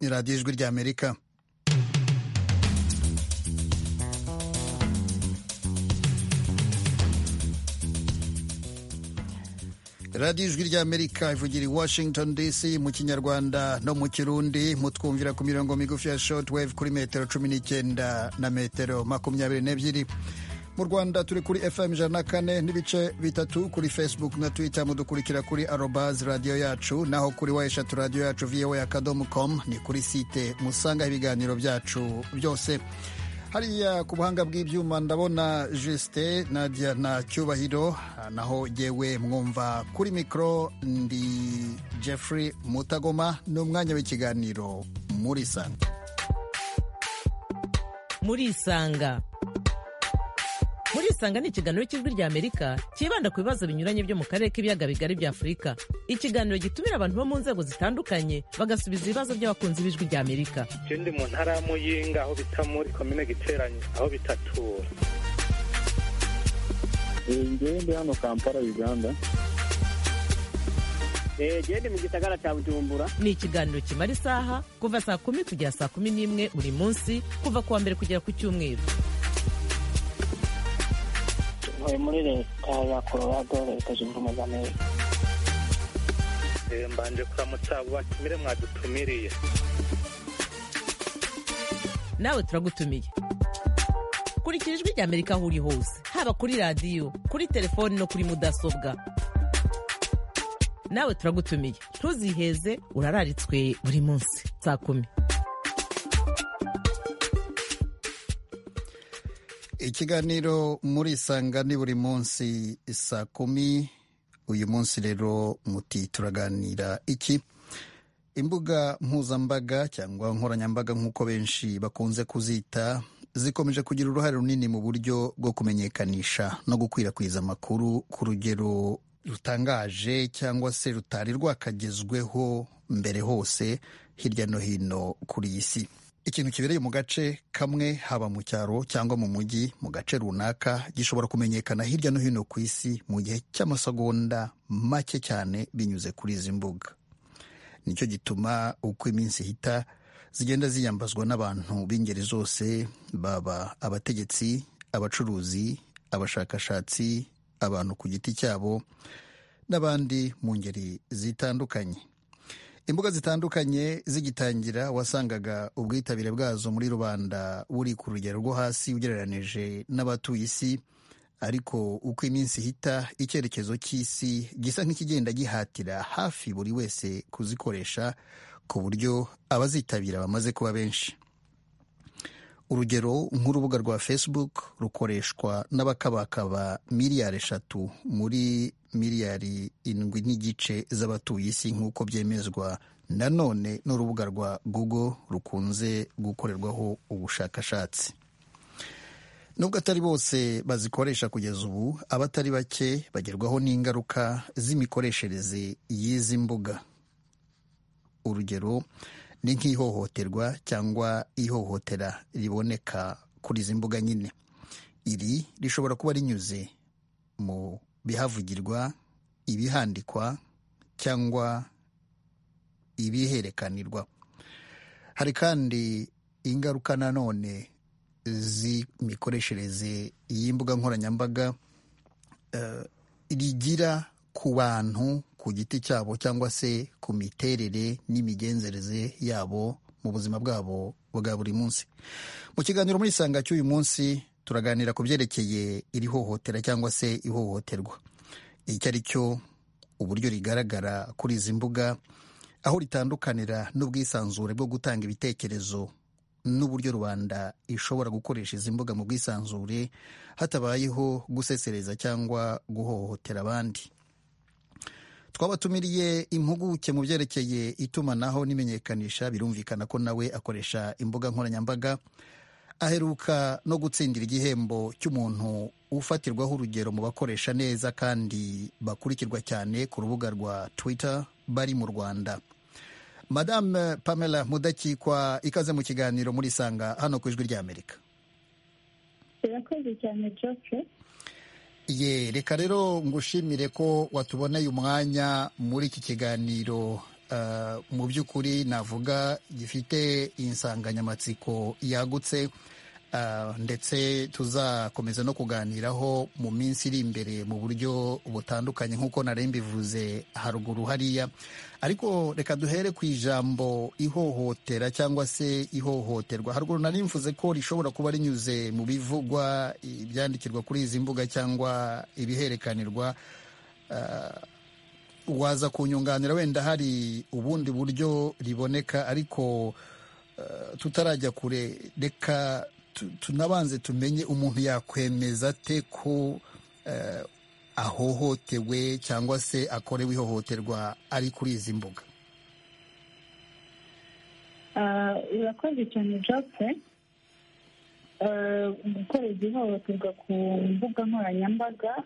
ni radiyo ijwi ry'amerika radiyo ijwi ry'amerika ivugira i washington dc mu kinyarwanda no mu kirundi mutwumvira ku mirongo migufi ya short wave kuri metero cumi n'icyenda na metero makumyabiri n'ebyiri mu rwanda turi kuri fm ijana na kane n'ibice bitatu kuri facebook na twitter mudukurikira kuri arobaz radiyo yacu naho kuri wa eshatu radiyo yacu voa akadomo com ni kuri site musangaho ibiganiro byacu byose hariya ku buhanga bw'ibyuma ndabona jusite nadia na cyubahiro naho yewe mwumva kuri mikoro ndi jeffrey mutagoma ni umwanya w'ikiganiro muri isanga muri isanga muri isanga ni ikiganiro cy'ijwi ry'amerika cyibanda ku bibazo binyuranye byo mu karere k'ibiyaga bigari bya afurika ikiganiro gitumira abantu bo mu nzego zitandukanye bagasubiza ibibazo by'abakunzi b'ijwi ry'amerika icyo ndi mu ntara ya muyinga aho bita muri komine giteranye aho bita tura ngende hano kampala uganda gende mu gisagara cya bujumbura ni ikiganiro kimara isaha kuva saa kumi kugera saa kumi n'imwe buri munsi kuva ku wa mbere kugera ku cyumweru ntuye muri leta ya colorado leta zunze ubumwe za amerika mbanje kuramutsa abo batumire mwadutumiriye nawe turagutumiye kurikira ijwi ry'amerika aho uri hose haba kuri radiyo kuri telefoni no kuri mudasobwa nawe turagutumiye ntuziheze urararitswe buri munsi saa kumi ikiganiro muri isanga ni buri munsi saa kumi uyu munsi rero muti turaganira iki imbuga mpuzambaga cyangwa nkoranyambaga nk'uko benshi bakunze kuzita zikomeje kugira uruhare runini mu buryo bwo kumenyekanisha no gukwirakwiza amakuru ku rugero rutangaje cyangwa se rutari rwakagezweho mbere hose hirya no hino kuri iyi si ikintu kibereye mu gace kamwe haba mu cyaro cyangwa mu mujyi mu gace runaka gishobora kumenyekana hirya no hino ku isi mu gihe cy'amasegonda make cyane binyuze kuri izi mbuga nicyo gituma uko iminsi ihita zigenda ziyambazwa n'abantu b'ingeri zose baba abategetsi abacuruzi abashakashatsi abantu ku giti cyabo n'abandi mu ngeri zitandukanye imbuga zitandukanye zigitangira wasangaga ubwitabire bwazo muri rubanda buri ku rugero rwo hasi ugereranije n'abatuye isi ariko uko iminsi ihita icyerekezo cy'isi gisa nk'ikigenda gihatira hafi buri wese kuzikoresha ku buryo abazitabira bamaze kuba benshi urugero nk'urubuga rwa facebook rukoreshwa n'abakabakaba miliyari eshatu muri miliyari indwi n'igice z'abatuye isi nk'uko byemezwa nanone n'urubuga rwa google rukunze gukorerwaho ubushakashatsi nubwo atari bose bazikoresha kugeza ubu abatari bake bagerwaho n'ingaruka z'imikoreshereze y'izi mbuga urugero ni nk'ihohoterwa cyangwa ihohotera riboneka kuri izi mbuga nyine iri rishobora kuba rinyuze mu bihavugirwa ibihandikwa cyangwa ibiherekanirwa hari kandi ingaruka nanone z'imikoreshereze y'imbuga nkoranyambaga rigira ku bantu ku giti cyabo cyangwa se ku miterere n'imigenzereze yabo mu buzima bwabo bwa buri munsi mu kiganiro muri isanga cy'uyu munsi turaganira ku byerekeye iri hohotera cyangwa se ihohoterwa icyo ari cyo uburyo rigaragara kuri izi mbuga aho ritandukanira n'ubwisanzure bwo gutanga ibitekerezo n'uburyo rubanda ishobora gukoresha izi mbuga mu bwisanzure hatabayeho gusesereza cyangwa guhohotera abandi twabatumiriye impuguke mu byerekeye itumanaho n'imenyekanisha birumvikana ko nawe akoresha imbuga nkoranyambaga aheruka no gutsindira igihembo cy'umuntu ufatirwaho urugero mu bakoresha neza kandi bakurikirwa cyane ku rubuga rwa twitter bari mu rwanda madame pamela mudakikwa ikaze mu kiganiro muri isanga hano ku ijwi ry'amerika irakoze cyane joke ye reka rero ngushimire ko watuboneye umwanya muri iki kiganiro ah, mu by'ukuri navuga gifite insanganyamatsiko yagutse ah, ndetse tuzakomeza no kuganiraho mu minsi iri imbere mu buryo butandukanye nk'uko nari mbivuze haruguru hariya ariko reka duhere ku ijambo ihohotera cyangwa se ihohoterwa haruguru nari mvuze ko rishobora kuba rinyuze mu bivugwa ibyandikirwa kuri izi mbuga cyangwa ibiherekanirwa waza kunyunganira wenda hari ubundi buryo riboneka ariko eh, tutarajya kure reka tu- tunabanze tumenye umuntu yakwemeza ate ko eh, ahohotewe cyangwa se akorewe ihohoterwa ari kuri izi mbuga Ah, urakoze cyane jose Ah, gukorerwa ihohoterwa ku mbuga nkoranyambaga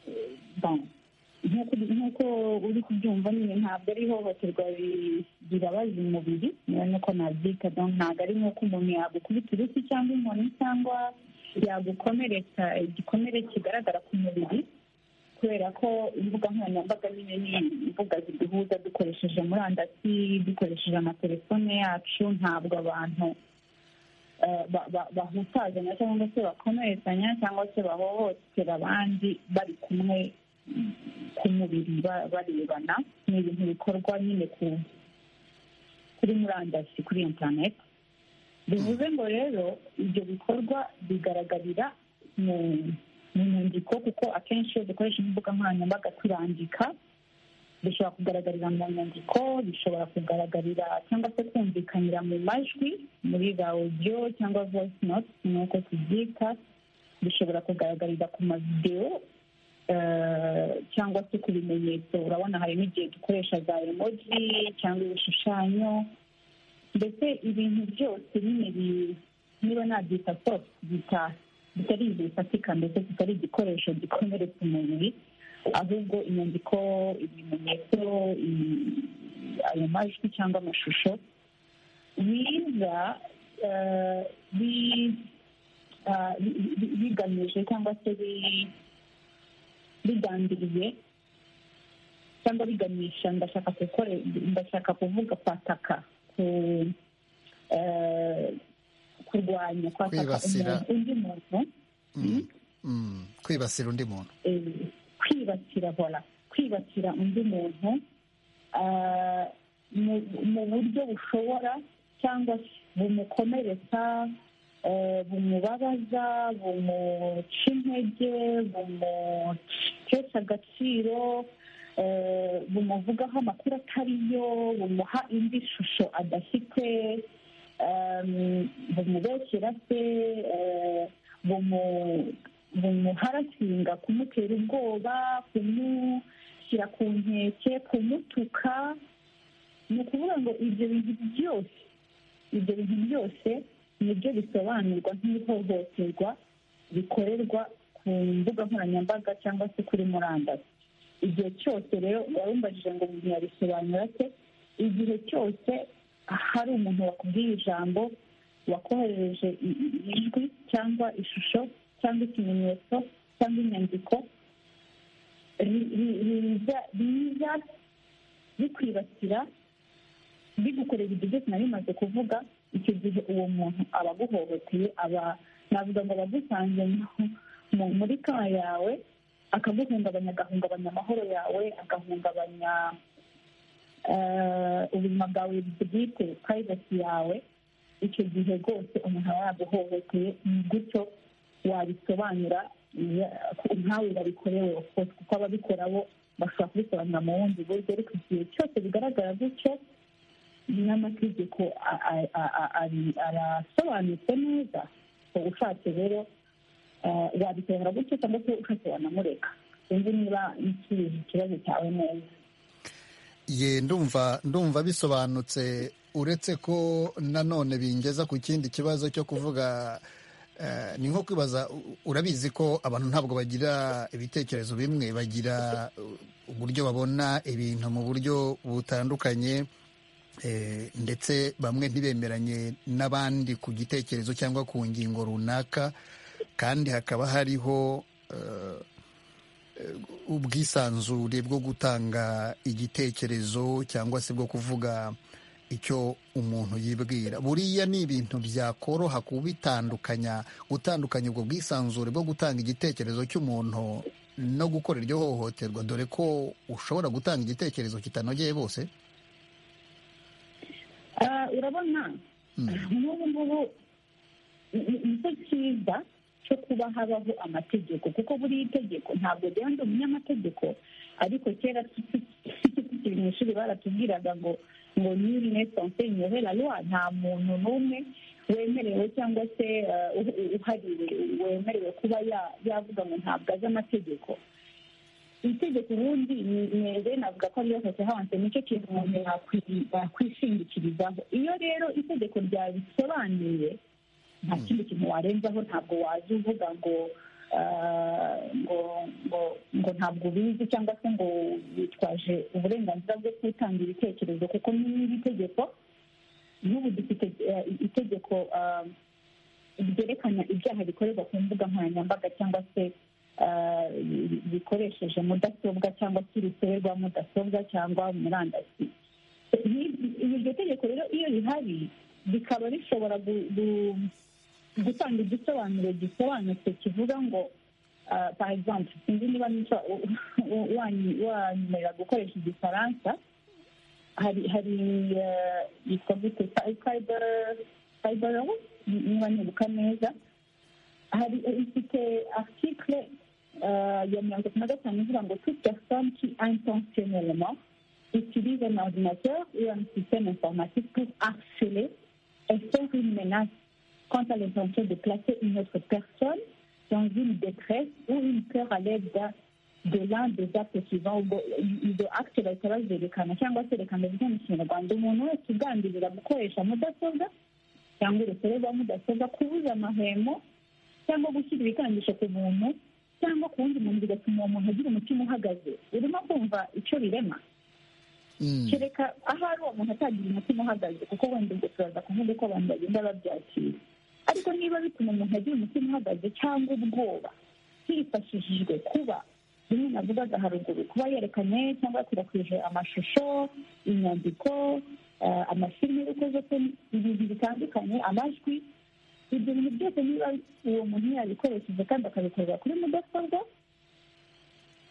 eh, bon, nk'uko- nk'uko uri kubyumva nyine ntabwo ari ihohoterwa ri- ribabaza umubiri niba nuko nabyita donc ntabwo ari nk'uko umuntu yagukubita uruti cyangwa inkoni cyangwa yagukomeretsa igikomere kigaragara ku mubiri kubera ko imbuga nkoranyambaga nyine ni imbuga ziduhuza dukoresheje murandasi dukoresheje amatelefone yacu ntabwo abantu eh, ba- ba- bahutazanya cyangwa se bakomerezanya cyangwa se bahohotera abandi bari kumwe mm, ku mubiri ba- barebana ni ibintu bikorwa nyine ku- kuri murandasi kuri interineti bivuze ngo rero ibyo bikorwa bigaragarira mu mu nyandiko kuko akenshi iyo dukoresha imbuga nkoranyambaga turandika bishobora kugaragarira mu nyandiko bishobora kugaragarira cyangwa se kumvikanira mu majwi muri za audio cyangwa voice note nk'uko tubyita bishobora kugaragarira ku mavidewo eh, cyangwa se ku bimenyetso urabona hari n'igihe dukoresha za emoji cyangwa ibishushanyo mbese ibintu byose nyine bi- niba nabyita soft bita bitari ibintu bifatika mbese kitari igikoresho gikomeretsa umubiri ahubwo inyandiko ibimenyetso i- ayo majwi cyangwa amashusho biza eh, bi- ah, bi- bi- bigamije cyangwa se bi- bigambiriye cyangwa biganisha ndashaka gukore ndashaka kuvuga kwataka ku eh, kurwanya kwataka Kwibasira. umuntu- undi muntu Mm. Mm. kwibasira undi muntu eh, kwibasira vola kwibasira undi muntu ah, mu- mu buryo bushobora cyangwa se bumukomeretsa eh, bumubabaza bumuca intege bumuhesha agaciro eh, bumuvugaho amakuru atariyo bumuha indi shusho adafite em, bumubeshyera se eh, bumu- bumuharasinga kumutera ubwoba kumushyira ku nkeke kumutuka ni ukuvuga ngo ibyo bintu byose ibyo bintu byose nibyo bisobanurwa nk'ihohoterwa rikorerwa ku mbuga nkoranyambaga cyangwa se kuri murandasi igihe cyose rero uwarumbajije ngo umuntu yabisobanura se igihe cyose hari umuntu wakubwiye ijambo wakohereje i- i- ijwi cyangwa ishusho cyangwa ikimenyetso cyangwa inyandiko ri- ri- riza- riza bikwibasira bigukorera ibyo byose nari maze kuvuga icyo gihe uwo muntu aba aguhohoteye aba navuga ngo aba agusanze mu- mu- muri ka yawe akaguhungabanya agahungabanya amahoro yawe agahungabanya eh, ubuzima bwawe bwite private yawe icyo gihe rwose umuntu aba yaguhohoteye ni gutyo wabisobanura ya- nkawe babikorewe of course kuko ababikora bo bashobora kubisobanura mu bundi buryo ariko igihe cyose bigaragara gutyo n'amategeko a- a- a- a- ari- arasobanutse neza uba ushatse rero eh, wabisobanura gutyo cyangwa se ushatse wanamureka sinzi niba nsubije ikibazo cyawe neza ye ndumva ndumva bisobanutse uretse ko nanone bingeza ku kindi kibazo cyo kuvuga eh, ni nko kwibaza u- urabizi ko abantu ntabwo bagira ibitekerezo bimwe bagira uh, uburyo babona ibintu mu buryo butandukanye eh, ndetse bamwe ntibemeranye n'abandi ku gitekerezo cyangwa ku ngingo runaka kandi hakaba hariho eh, ubwisanzure bwo gutanga igitekerezo cyangwa se bwo kuvuga icyo umuntu yibwira buriya ni ibintu byakoroha kubitandukanya gutandukanya ubwo bwisanzure bwo gutanga igitekerezo cy'umuntu no gukora iryo hohoterwa dore ko ushobora gutanga igitekerezo kitanogeye bose Ah, urabona nk'ubu ngubu ni- ni cyo cyiza cyo kuba habaho amategeko kuko buriya itegeko ntabwo rero ndi umunyamategeko ariko kera tu- tu- tukiri mu ishuri baratubwiraga ngo ngo nyiri nesansenyore la loi nta muntu n'umwe wemerewe cyangwa se ah, uhu- uhariwe wemerewe kuba ya- yavuga ngo ntabwo azi amategeko itegeko ubundi mwebwe navuga ko ariyo hose hanze nicyo kintu umuntu yakwi- yakwishingikirizaho iyo rero itegeko ryabisobanuye nta kindi kintu warenzaho ntabwo waza uvuga ngo ah, ngo ngo ngo ntabwo ubizi cyangwa se ngo witwaje uburenganzira bwo gutanga ibitekerezo kuko n'iri tegeko n'ubu dufite eh, itegeko ah, ryerekana ibyaha bikorerwa ku mbuga nkoranyambaga cyangwa se ah, bi- bikoresheje mudasobwa cyangwa se urusobe rwa mudasobwa cyangwa murandasi Ni- iryo tegeko rero iyo rihari rikaba rishobora gu- gu- gutanga igisobanuro gisobanutse kivuga ngo ah, par exemple sinzi niba nica- wa- wanyu- wanyemerera gukoresha igifaransa hari hari eh, yitwa gute cyber cyber law niba nibuka neza hari ifite article euh, ya mirongo itatu na gatanu ivuga ngo toute personne qui intentionnellement utilise un ordinateur ou un système informatique pour harceler et faire une menace quant à l'intention de placer une autre personne dans une détresse ou une peur à l'aide d'un- de l'un des actes suivants ubwo ibyo acte bahita bazerekana cyangwa serekana bivuga mu kinyarwanda umuntu wese ugambirira gukoresha mudasobwa cyangwa urusobe rwa mudasobwa kubuza amahwemo cyangwa gushyira ibikangisho ku muntu cyangwa ku wundi muntu bigatuma uwo muntu agira umutima uhagaze urimo kumva icyo birema Mm. kereka ahari uwo muntu atagira umutima uhagaze kuko wenda ubwo turaza kuvuga ko abantu bagenda babyakira ariko niba bituma umuntu agira umutima uhagaze cyangwa ubwoba hifashishijwe kuba rimwe navugaga haruguru kuba yerekanye cyangwa yakwirakwije amashusho inyandiko eh, amafilime y'urukozese ibintu bitandukanye amajwi ibyo bintu byose niba uwo muntu yabikoresheje kandi akabikorera kuri mudasobwa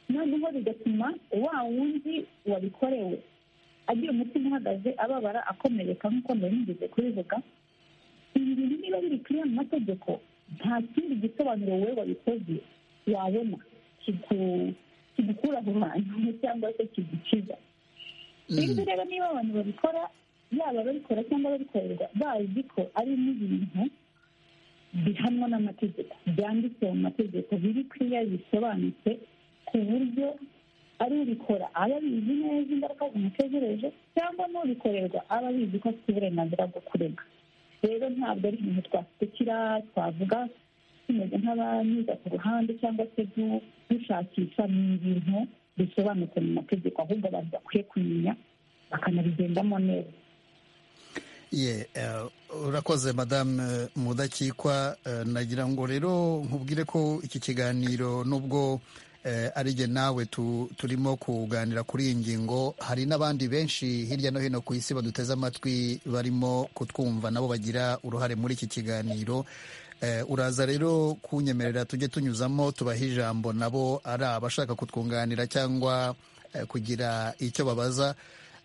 noneho bigatuma wa wundi wabikorewe agira umutima uhagaze ababara akomereka nk'uko mbere nigeze kubivuga ibi bintu niba biri kuri mu mategeko nta kindi gisobanuro wowe wabikoze wabona kigu- kigukura aho hantu cyangwa se kigukiza sinzi rero niba abantu babikora yaba ababikora cyangwa ababikorerwa bazi ko ari n'ibintu bihanwa n'amategeko byanditse mu mategeko biri kuriya bisobanutse ku buryo ari ubikora aba abizi neza ingaruka zimutegereje cyangwa n'ubikorerwa aba abizi ko afite uburenganzira bwo kurega rero ntabwo ari ibintu twasekera twavuga tumeze nk'abanyuza ku ruhande cyangwa se du- dushakisha ni ibintu bisobanutse mu mategeko ahubwo abantu bakwiye kumenya bakanabigendamo neza Ye, eh, urakoze madame mudakikwa eh, nagira ngo rero nkubwire ko iki kiganiro nubwo eh, ari jye nawe tu- turimo kuganira kuri iyi ngingo hari n'abandi benshi hirya no hino ku isi baduteze amatwi barimo kutwumva nabo bagira uruhare muri iki kiganiro Eh, uraza rero kunyemerera tujye tunyuzamo tubahe ijambo nabo ari abashaka kutwunganira cyangwa eh, kugira icyo babaza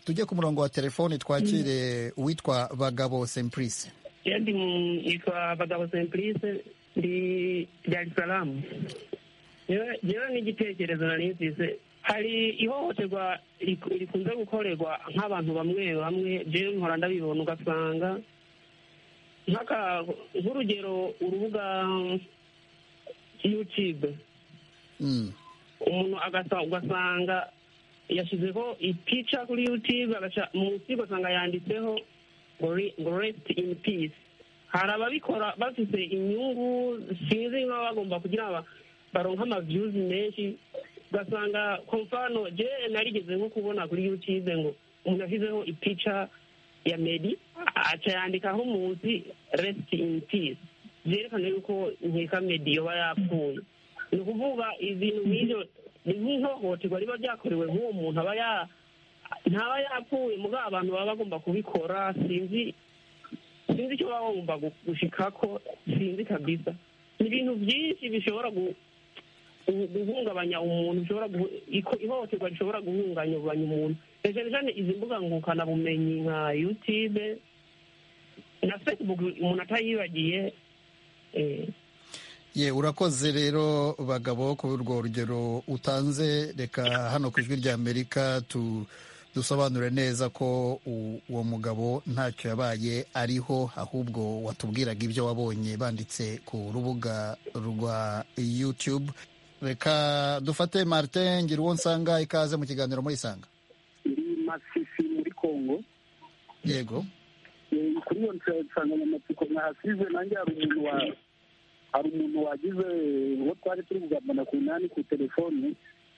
tujye ku murongo wa telefoni twakire uwitwa bagabo sempurise Jendi yitwa Bagabo Simplice ndi Dar es Salaam. Jewe n'igitekerezo nari mfise hari ihohoterwa riku- rikunze gukorerwa nk'abantu bamwe bamwe jewe nkora ndabibona ugasanga nk'aka- nk'urugero urubuga um, YouTube Mm, umuntu agasa- ugasanga yashyizeho ipica kuri yutube agasa- munsi ugasanga yanditseho ngo re- ngo resiti ini pisi hari ababikora bafite inyungu sinzi niba bagomba kugira ngo ba- baronke amaviyuzi menshi ugasanga komfano je narigeze nko kubona kuri yutube ngo umuntu ashyizeho ipica ya medi aca yandikaho munsi resiti ini pisi byerekana yuko nkeka medi yoba yapfuye ni ukuvuga ibintu nk'ibyo ni nk'ihohoterwa riba ryakorewe nk'uwo muntu aba ya ntaba yapfuye muri abantu baba bagomba kubikora sinzi sinzi icyo baba bagomba gushika ko sinzi kabisa ni ibintu byinshi bishobora gu- gu- guhungabanya umuntu bishobora guhu- iko- ihohoterwa rishobora guhungabanya umuntu cyane cyane izi mbuga ngukanabumenyi nka yutube na facebook umuntu atayibagiye eh, ye urakoze rero bagabo ku urwo rugero utanze reka hano ku ijwi rya amerika tu dusobanure neza ko u- uwo mugabo ntacyo yabaye ariho ahubwo watubwiraga ibyo wabonye banditse ku rubuga rwa youtube reka dufate martin ngira uwo nsanga ikaze mu kiganiro muri isanga ndi masisi muri congo yego Eh, kuri iyo nsa- nsanganyamatsiko nahasize nanjye hari umuntu wa hari umuntu wagize uwo twari turi kugabana ku nani ku telefone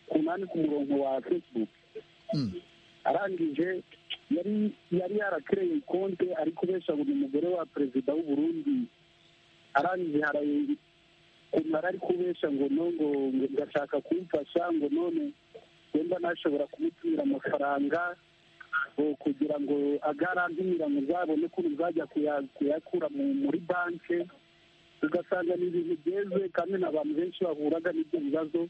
ku nani ku murongo wa facebook Mm. arangije yari yari yarakereye konte ari kubesha ngo ni umugore wa perezida w'u Burundi arangije haraye ukuntu yari ari kubesha ngo no ngo ngo ngashaka kumfasha ngo none wenda nashobora kumutumira amafaranga ngo kugira ngo agarantimira ngo uzabone ukuntu uzajya kuya- kuyakura mu- muri banki ugasanga ni ibintu byeze kandi n'abantu benshi bahuraga n'ibyo bibazo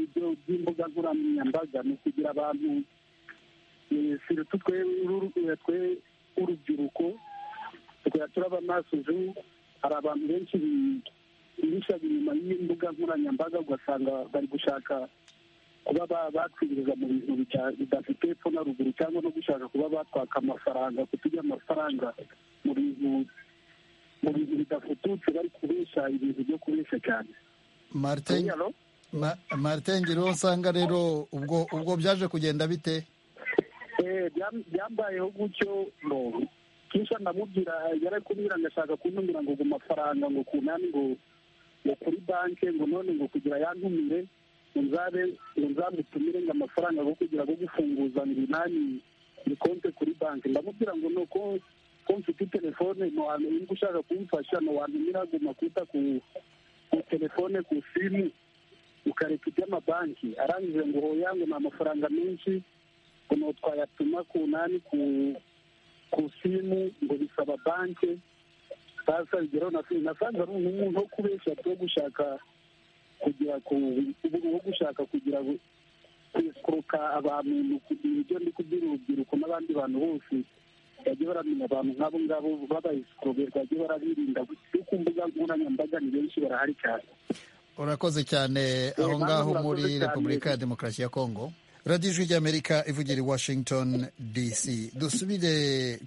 ibyo by'imbuga nkoranyambaga ni ukugira abantu eh, sirutu twe uru- uru- twe urubyiruko tukajya turaba maso ejo hari abantu benshi bi- bihishaga inyuma y'imbuga nkoranyambaga ugasanga bari gushaka kuba ba- bakwinjiza mu bintu bita- bidafite epfo na ruguru cyangwa no gushaka kuba batwaka amafaranga kuturya amafaranga mu bintu mu bintu bidafututse bari kubesha ibintu byo kubesha cyane martin Hello? Ma- martin ngira uwo nsanga rero ubwo ubwo byaje kugenda bite Eh, byam- byambayeho gutyo no kisha ndamubwira yari kumbwira ngashaka kuntumira ngo ku mafaranga ngo kunani ngo ngo kuri banke ngo none ngo kugira yantumire ngo nzabe ngo nzamutumire ngo amafaranga go kugira go gufunguza ngo nani ni konte kuri banke ndamubwira ngo no ko ko mfite telefone no niba ushaka kumfasha no wantumira guma kwita ku ku telefone ku simu ukareka iby'amabanki arangije ngo hoya ngo ni amafaranga menshi ngo twayatuma ku nani ku ku simu ngo bisaba banki sasa bigeraho na simu nasanze ari umuntu wo kubeshya wo gushaka kugira ku ubu- wo gushaka kugira ngo- kwesoroka abantu mu kugira ibyo ndi kubwira urubyiruko n'abandi bantu bose bajye baramenya abantu nk'abo ngabo babayesoroberwa bajye barabirinda kuko ku mbuga nkoranyambaga ni benshi barahari cyane urakoze cyane aho Eh, ngaho murakoze muri cyane. repubulika ya demokarasi ya kongo radiyo ijwi ry'amerika ivugira i washington dc dusubire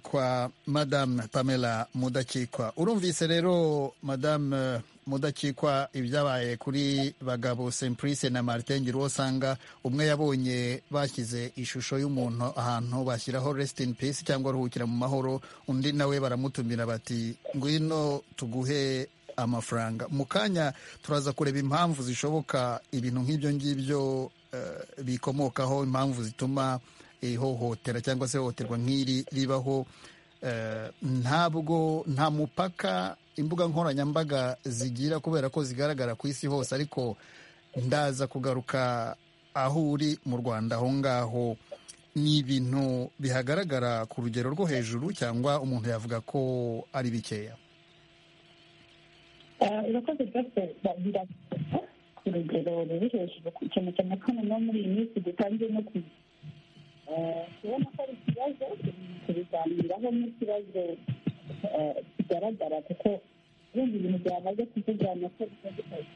kwa madamu pamela mudakikwa urumvise rero madamu eh, mudakikwa ibyabaye kuri bagabo simpurise na martin ngira uwo usanga umwe yabonye bashyize ishusho y'umuntu ahantu bashyiraho resiti in peace cyangwa ruhukira mu mahoro undi nawe baramutumira bati ngwino tuguhe amafaranga mu kanya turaza kureba impamvu zishoboka ibintu nk'ibyo ngibyo eh, bikomokaho impamvu zituma ihohotera cyangwa se ihohoterwa nk'iri ribaho Eh, ntabwo nta mupaka imbuga nkoranyambaga zigira kubera ko zigaragara ku isi hose ariko ndaza kugaruka aho uri mu rwanda aho ngaho ni ibintu bihagaragara ku rugero rwo hejuru cyangwa umuntu yavuga ko ari bikeya Ah, urakoze rwose bagira ku rugero ruri hejuru ku kintu cyane cyane no muri iyi minsi dutangiye no ku Ah, kubona ko ari ikibazo kubiganiraho n'ikibazo ah, kigaragara kuko bindi bintu byamaze kuvugana ko bitandukanye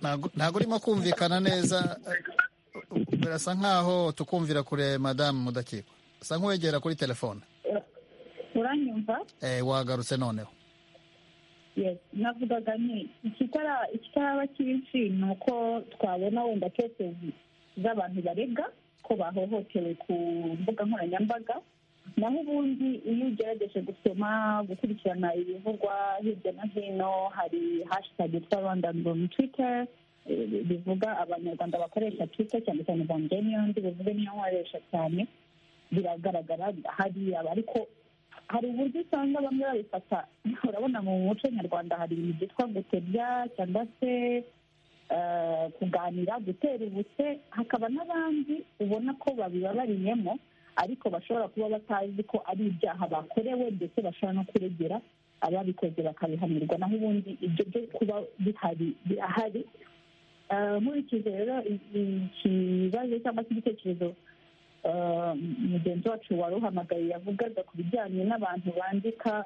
Ntago- ntago urimo kumvikana neza eh, birasa nkaho tukumvira kure madamu mudakikwa usa nk'uwegera kuri telefone Ura- uranyumva eh, wagarutse noneho Yes, navugaga nti ikitara ikitaraba cyinshi ni uko twabona wenda kesezi z'abantu barega ko bahohotewe ku mbuga nkoranyambaga naho ubundi iyo ugerageje gusoma gukurikirana ibivugwa hirya no hino hari hashtag yitwa rwanda mu twitter eh, bivuga abanyarwanda bakoresha twitter cyane cyane bandeniyondi bivuga niyo nkoresha cyane biragaragara hariya ariko hari uburyo usanga bamwe babifata urabona mu muco nyarwanda hari ibintu byitwa guterya cyangwa se eh, kuganira gutera ubuse hakaba n'abandi ubona ko babibabariyemo ariko bashobora kuba batazi ko ari ibyaha bakorewe ndetse bashobora no kuregera ababikoze bakabihanirwa naho ubundi ibyo byo kuba bihari birahari Eh, nkurikije rero ikibazo cyangwa se igitekerezo eh, mugenzi wacu wari uhamagaye yavugaga ku bijyanye n'abantu bandika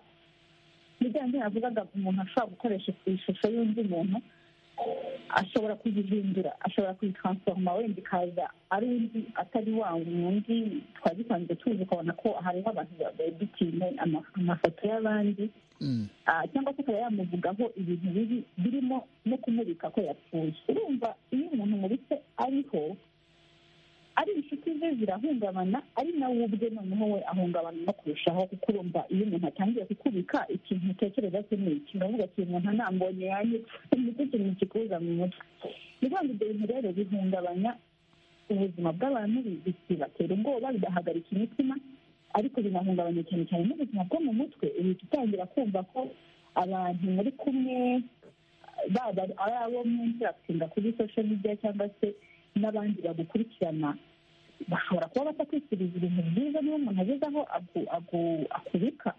bijyanye yavugaga umuntu ashobora gukoresha ishusho y'undi muntu ashobora kuyihindura ashobora kuyitransforma wenda ikaza ari undi atari wa wundi twari dusanzwe tuzi ukabona ko hariho abantu babeditinye amafoto y'abandi Mm. Ah, cyangwa se akaba yamuvugaho ibintu bibi birimo no kumubika ko yapfuye urumva iyo umuntu mubitse ariho ari inshuti ze zirahungabana ari nawe ubwe noneho we ahungabana no kurushaho kuko urumva iyo umuntu atangiye kukubika ikintu utekereza se ni iki uravuga ati umuntu anambonye yanyica nicyo kintu kikuza mu mutwe ni ukuvuga ngo ibyo bintu rero bihungabanya ubuzima bw'abantu bi- bi- bibatera ubwoba bigahagarika imitima ariko binahungabanya cyane cyane n'ubuzima bwo mu mutwe uhita utangira kumva ko abantu muri kumwe baba ari abo mwinshi batinda kuri sosho media cyangwa se n'abandi bagukurikirana bashobora kuba batakwisiriza ibintu byiza niba umuntu ageze aho aku- aku- akubika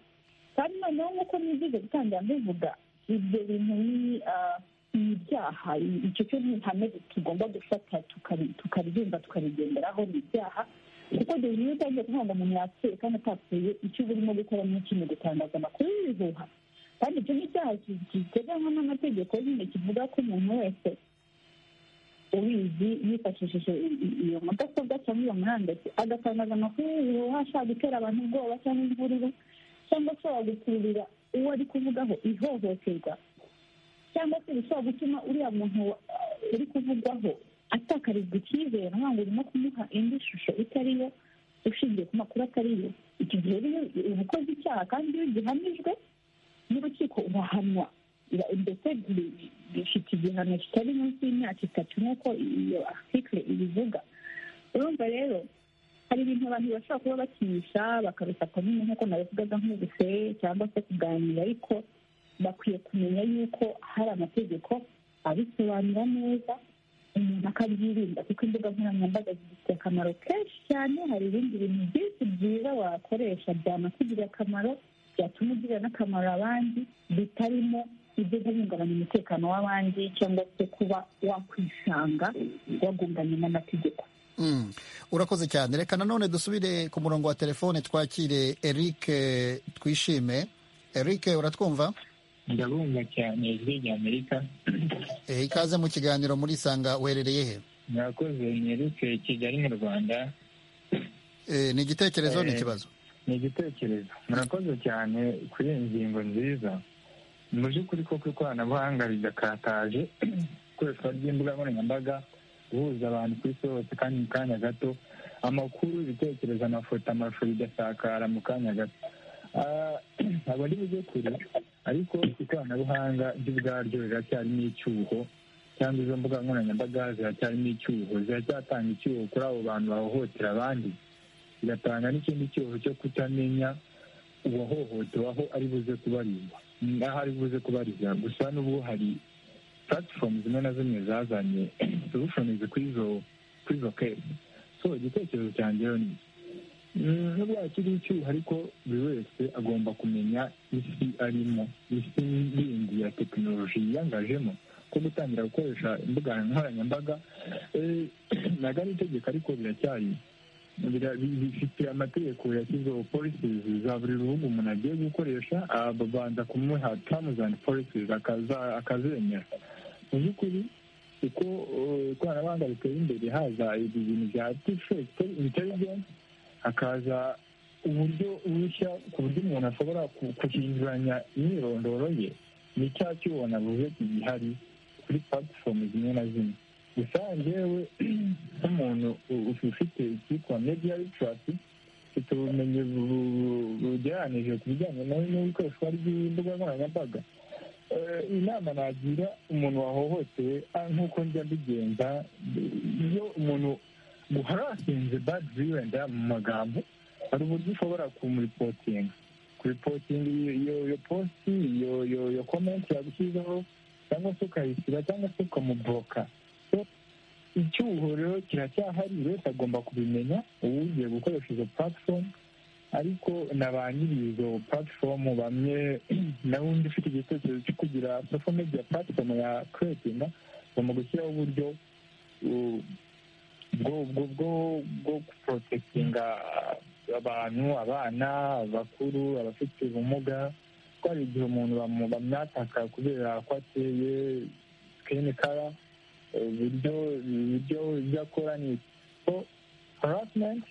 kandi noneho nk'uko nigize gutangira mbivuga ibyo bintu ni ah, ni ibyaha I- icyo cyo ni ihame tugomba gufata tukari- tukarigenza tukarigenderaho ni ibyaha kuko dore iyo utangiye kuvuga ngo umuntu yapfuye kandi atapfuye icyo uba urimo gukora ni iki ni gutangaza amakuru y'ibihuha kandi icyo ni icyaha ki- giteganywa n'amategeko nyine kivuga ko umuntu wese ubizi yifashishije i- i- iyo mudasobwa cyangwa iyo murandasi agatangaza amakuru y'ibihuha ashaka gutera abantu ubwoba cyangwa imvururu cyangwa ashobora gukururira uwo ari kuvugaho ihohoterwa cyangwa se bishobora gutuma uriya muntu uh, uri kuvugwaho atakarizwa icyizere nkaho ngo urimo kumuha indi shusho itari yo ushingiye ku makuru atari yo icyo gihe rero uba ukoze icyaha kandi iyo gihamijwe n'urukiko urahanwa Ira- ndetse bi- bi- bifite igihano kitari munsi y'imyaka itatu nk'uko iyo article ibivuga urumva rero hari ibintu abantu bashobora kuba bakinisha bakabifata nyine nk'uko nabivugaga nk'ubuse cyangwa se kuganira ariko bakwiye kumenya yuko hari amategeko abisobanura neza umuntu akabyirinda kuko imbuga nkoranyambaga zifite akamaro kenshi cyane hari ibindi bintu byinshi byiza wakoresha byanakugirira akamaro byatuma ugirira n'akamaro abandi bitarimo ibyo guhungabanya umutekano w'abandi cyangwa se kuba wakwisanga wagunganye n'amategeko Mm. urakoze cyane reka nanone dusubire ku murongo wa telefone twakire eric eh, twishime eric uratwumva ndabumva cyane ijwi ry'amerika Eh, ikaze mu kiganiro muri sanga werereye he murakoze mwereke kigali mu rwanda Eh, ni igitekerezo ni Eh, ikibazo ni igitekerezo murakoze cyane kuri iyi ngingo nziza mu by'ukuri koko ikoranabuhanga ridakataje ikoreshwa ry'imbuga nkoranyambaga guhuza abantu ku isi hose kandi mu kanya gato amakuru ibitekerezo amafoto amashusho bigasakara mu kanya gato Ah, ntabwo ari bujye kure ariko ikoranabuhanga ryo ubwaryo riracyarimo icyuho cyangwa izo mbuga nkoranyambaga ziracyarimo icyuho ziracyatanga icyuho kuri abo bantu bahohotera abandi bigatanga n'ikindi cyuho cyo kutamenya uwahohotewe aho ari buze kubarizwa n'aho ari buze kubarizwa gusa n'ubu hari platform zimwe na zimwe zazanye solutions kuri izo kuri izo kesi so igitekerezo cyanjye rero ni Mm, nubwo hakiri icyuho ariko buri wese agomba kumenya isi arimo isi yindi ya tekinoloji yiyangajemo ko gutangira gukoresha imbuga nkoranyambaga eh, ntabwo ari itegeko ariko biracyari bira- bi- bifite amategeko yashyizeho policies za buri rubuga umuntu agiye gukoresha ah, babanza kumuha terms and policies akaza- akazemera mu by'ukuri uko eh, ikoranabuhanga riteye imbere haza ibi bintu bya artificial intelligence hakaza uburyo bushya ku buryo umuntu ashobora ku- guhinduranya imyirondoro ye ni cya cyuho navuze gihari kuri platform zimwe na zimwe gusa njyewe nk'umuntu u- u- ufite icyitwa media literacy ufite ubumenyi bu- bu- bugereranije ku bijyanye no- n'ikoreshwa ry'imbuga nkoranyambaga Eh, inama nagira umuntu wahohotewe ah, nk'uko njya mbigenza iyo umuntu guharasinze bad violence mu magambo hari uburyo ushobora kumuripotinga ku kuripotinga iyo iyo posti iyo iyo iyo komenti yagushyizeho cyangwa se ukayishyira cyangwa se ukamuburoka icyuhuriro kiracyahari buri wese agomba kubimenya uwugiye gukoresha izo platform ariko na ba nyiri izo platform bamwe na undi ufite igitekerezo cyo kugira social media platform ya creatinga bagomba gushyiraho uburyo bwo bwo bwo guprotekinga abantu abana abakuru abafite ubumuga ko hari igihe umuntu bamwataka kubera ko ateye sikini kara uburyo ibyo ibyo akora ni so harasimenti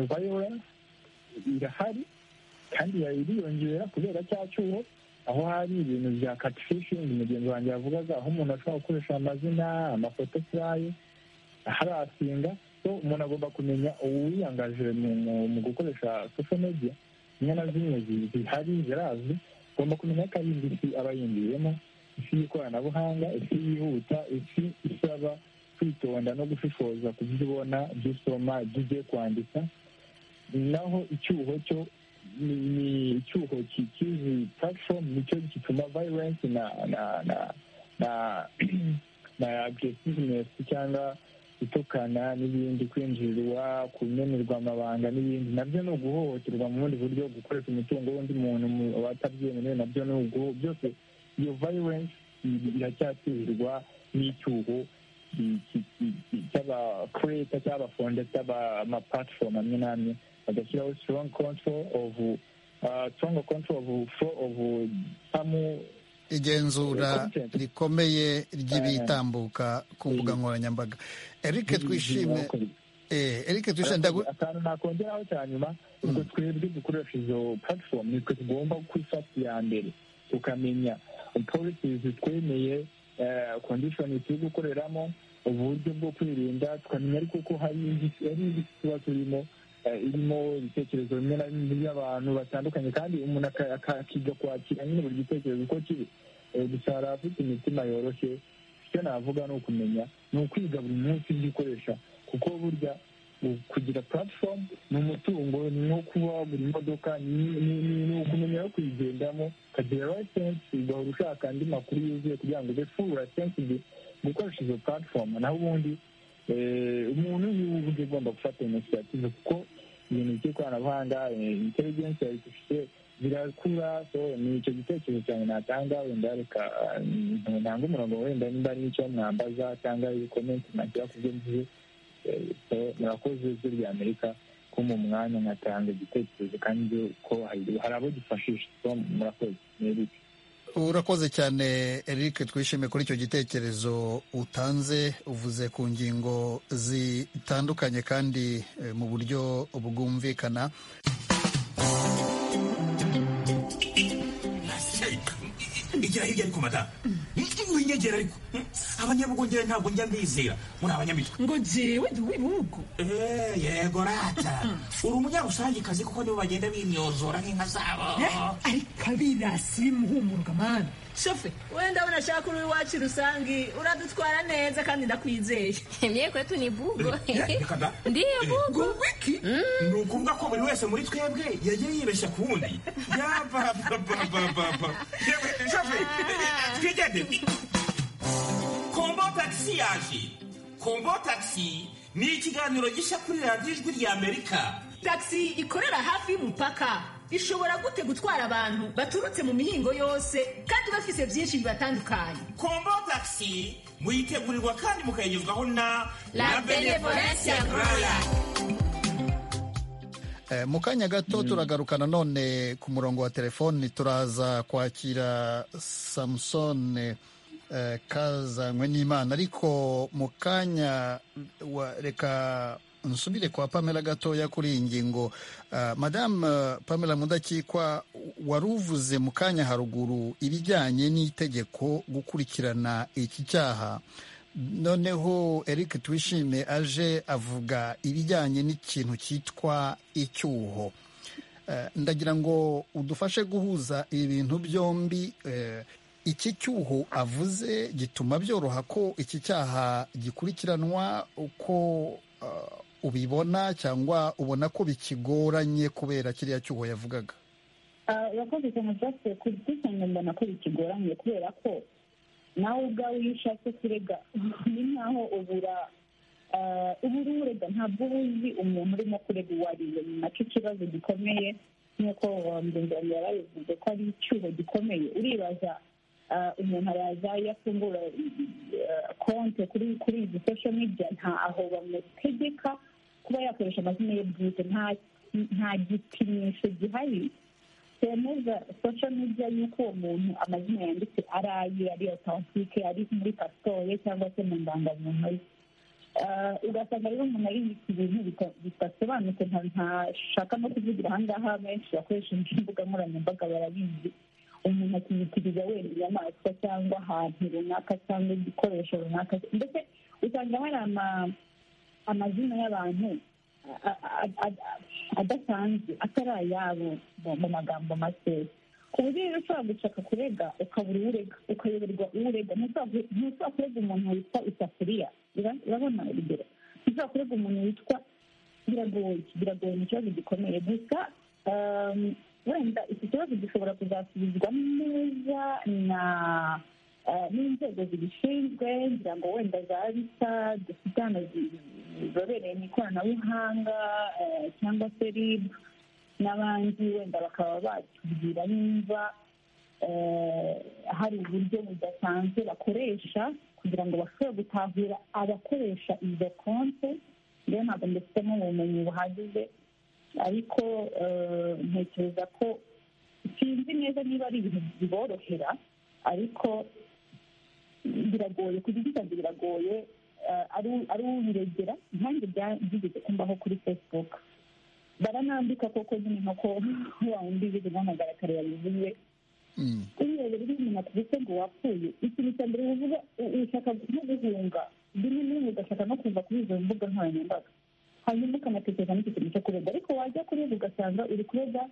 vayorensi irahari kandi iriyongera kubera cya cyuho aho hari ibintu bya katifishingi mugenzi wanjye yavugaga aho umuntu ashobora gukoresha amazina amafoto furayi harasinga so umuntu agomba kumenya uwiyangaje mu gukoresha sosho media zimwe na zimwe zihari zirazi agomba kumenya ko ari indi isi aba yinjiyemo isi y'ikoranabuhanga isi yihuta isi isaba kwitonda no gushishoza ku byo ubona ibyo usoma ibyo ugiye kwandika naho icyuho cyo ni icyuho cy'izi platform nicyo gituma violence na na na na na aggressiveness cyangwa itukana n'ibindi kwinjirirwa kumenerwa amabanga n'ibindi nabyo ni uguhohoterwa mu bundi buryo gukoresha umutungo w'undi muntu watabyemerewe nabyo ni uguho byose iyo violence iracyatirwa n'icyuho cy'abakureta cy'abafonde cy'amaplatform amwe n'amwe bagashyiraho strong control of strong control of flow of samu igenzura rikomeye ry'ibitambuka ku mbuga nkoranyambaga erike twishime erike twishime akantu nakongeraho cya nyuma ubwo twebwe dukoresha izo platform nitwe tugomba kwifata iya mbere tukamenya polisi zitwemeye kondishoni turi gukoreramo uburyo bwo kwirinda tukamenya ariko ko hari indi tuba turimo irimo ibitekerezo bimwe na bimwe by'abantu batandukanye kandi umuntu akiga kwakira nyine buri gitekerezo uko kiri gusa hari abafite imitima yoroshye icyo navuga ni ukumenya ni ukwiga buri munsi ibyo ukoresha kuko burya kugira platform ni umutungo ni nko kuba buri modoka ni ukumenya aho kuyigendamo ukagira license ugahora ushaka andi makuru yuzuye kugira ngo ube full license gukoresha izo platform naho ubundi umuntu uba ugomba gufata inisiyative kuko ibintu by'ikoranabuhanga intelligence artificiel birakura so ni icyo gitekerezo cyane natanga wenda reka ntanga umurongo wenda nimba ari icyo mwambaza cyangwa ibikomenti nagira ku byo ngiye murakoze ijwi rya amerika ko mu mwanya nkatanga igitekerezo kandi ko hari abo gifashisha so murakoze ni eric urakoze cyane eric twishime kuri icyo gitekerezo utanze uvuze ku ngingo zitandukanye kandi mu buryo bwumvikana igira hirya ariko madamu winyegera ariko abanyabugongera ntabwo njya mbizera muri abanyamitwe ngo jyewe ndi uw'ibihugu yego rata uri umunyarusangikazi kuko nibo bagenda bimyozora nk'inka zabo ariko abirasi bimuhumurwa mana shofe wenda unashaka uri iwacu rusangi uradutwara neza kandi ndakwizeye mye kwetu ni bugo ndiyo bugo ngo wiki ni ukuvuga ko buri wese muri twebwe yagiye yibeshya ku wundi yabababababa shofe twigende kombo tagisi yaje kombo tagisi ni ikiganiro gishya kuri radiyo ijwi rya amerika tagisi ikorera hafi y'umupaka ishobora gute gutwara abantu baturutse mu mihingo yose kandi bafise byinshi bibatandukanye kombo tagisi muyitegurirwa kandi mukayigezwaho na la benevolence graya mu kanya gato turagarukana none ku murongo wa telefoni turaza kwakira samusone kazanywe n'imana ariko mu kanya reka nsubire kwa pamela gatoya kuri iyi ngingo madamu pamela mudakikwa wari uvuze mu kanya haruguru ibijyanye n'itegeko gukurikirana iki cyaha noneho eric twishime aje avuga ibijyanye n'ikintu cyitwa icyuho ndagira ngo udufashe guhuza ibi bintu byombi iki cyuho avuze gituma byoroha ko iki cyaha gikurikiranwa uko ubibona cyangwa ubona ko bikigoranye kubera kiriya cyuho yavugaga abakozi cyane byasubiye ku bwisungane mbona ko bikigoranye kubera ko nawe ubwawe iyo ushatse kurega ni nkaho ubura ubura urega ntabwo uba uzi umuntu urimo kurega uwo ari we ni nacyo kibazo gikomeye nk'uko mugenzi yari abivuze ko ari icyuho gikomeye uribaza umuntu araza iyo afungura konti kuri kuri izi social media nta aho bamutegeka kuba yakoresha amazina ye bwite nta gipimisho gihari twemeza social media y'uko uwo muntu amazina yanditse ari aye ari otantike ari muri pasiporo cyangwa se mu ndangamuntu ye ugasanga rero umuntu ari ibintu bidasobanutse ntashaka no kuvugira ahangaha benshi bakoresha imbuga nkoranyambaga barabizi umuntu akiyitiriza wenda inyamaswa cyangwa ahantu runaka cyangwa igikoresho runaka ndetse usanga hari amazina y'abantu adasanzwe atari ayabo mu magambo make ku buryo rero ushobora gushaka kurega ukabura urega ukayoberwa urega ntushobora kurega umuntu witwa isafuriya urabona urugero ntushobora kurega umuntu witwa biragoye biragoye ni ikibazo gikomeye gusa wenda iki kibazo gishobora kuzasubizwa neza na n'inzego zibishinzwe ngira ngo wenda za bisa dufitana zizobereye mu ikoranabuhanga cyangwa se rib n'abandi wenda bakaba batubwira nimba hari uburyo budasanzwe bakoresha kugira ngo bashobore gutahura abakoresha izo konti rero ntabwo ndufitemo ubumenyi buhagije ariko ntekereza ko sinzi neza niba ari ibintu biborohera ariko biragoye ku giti cyanjye biragoye ari ubiregera nkange byigeze kumbaho kuri facebook baranambika koko nyine nk'uko wa wundi bize guhamagara kare yabivuze urebera iyo umuntu akubise ngo wapfuye ikintu cya mbere uvuga ushaka nko guhunga rimwe na rimwe ugashaka no kuva kuri izo mbuga nkoranyambaga hanyuma ukanatekereza n'icyo kintu cyo kurega ariko wajya kurega ugasanga uri kurega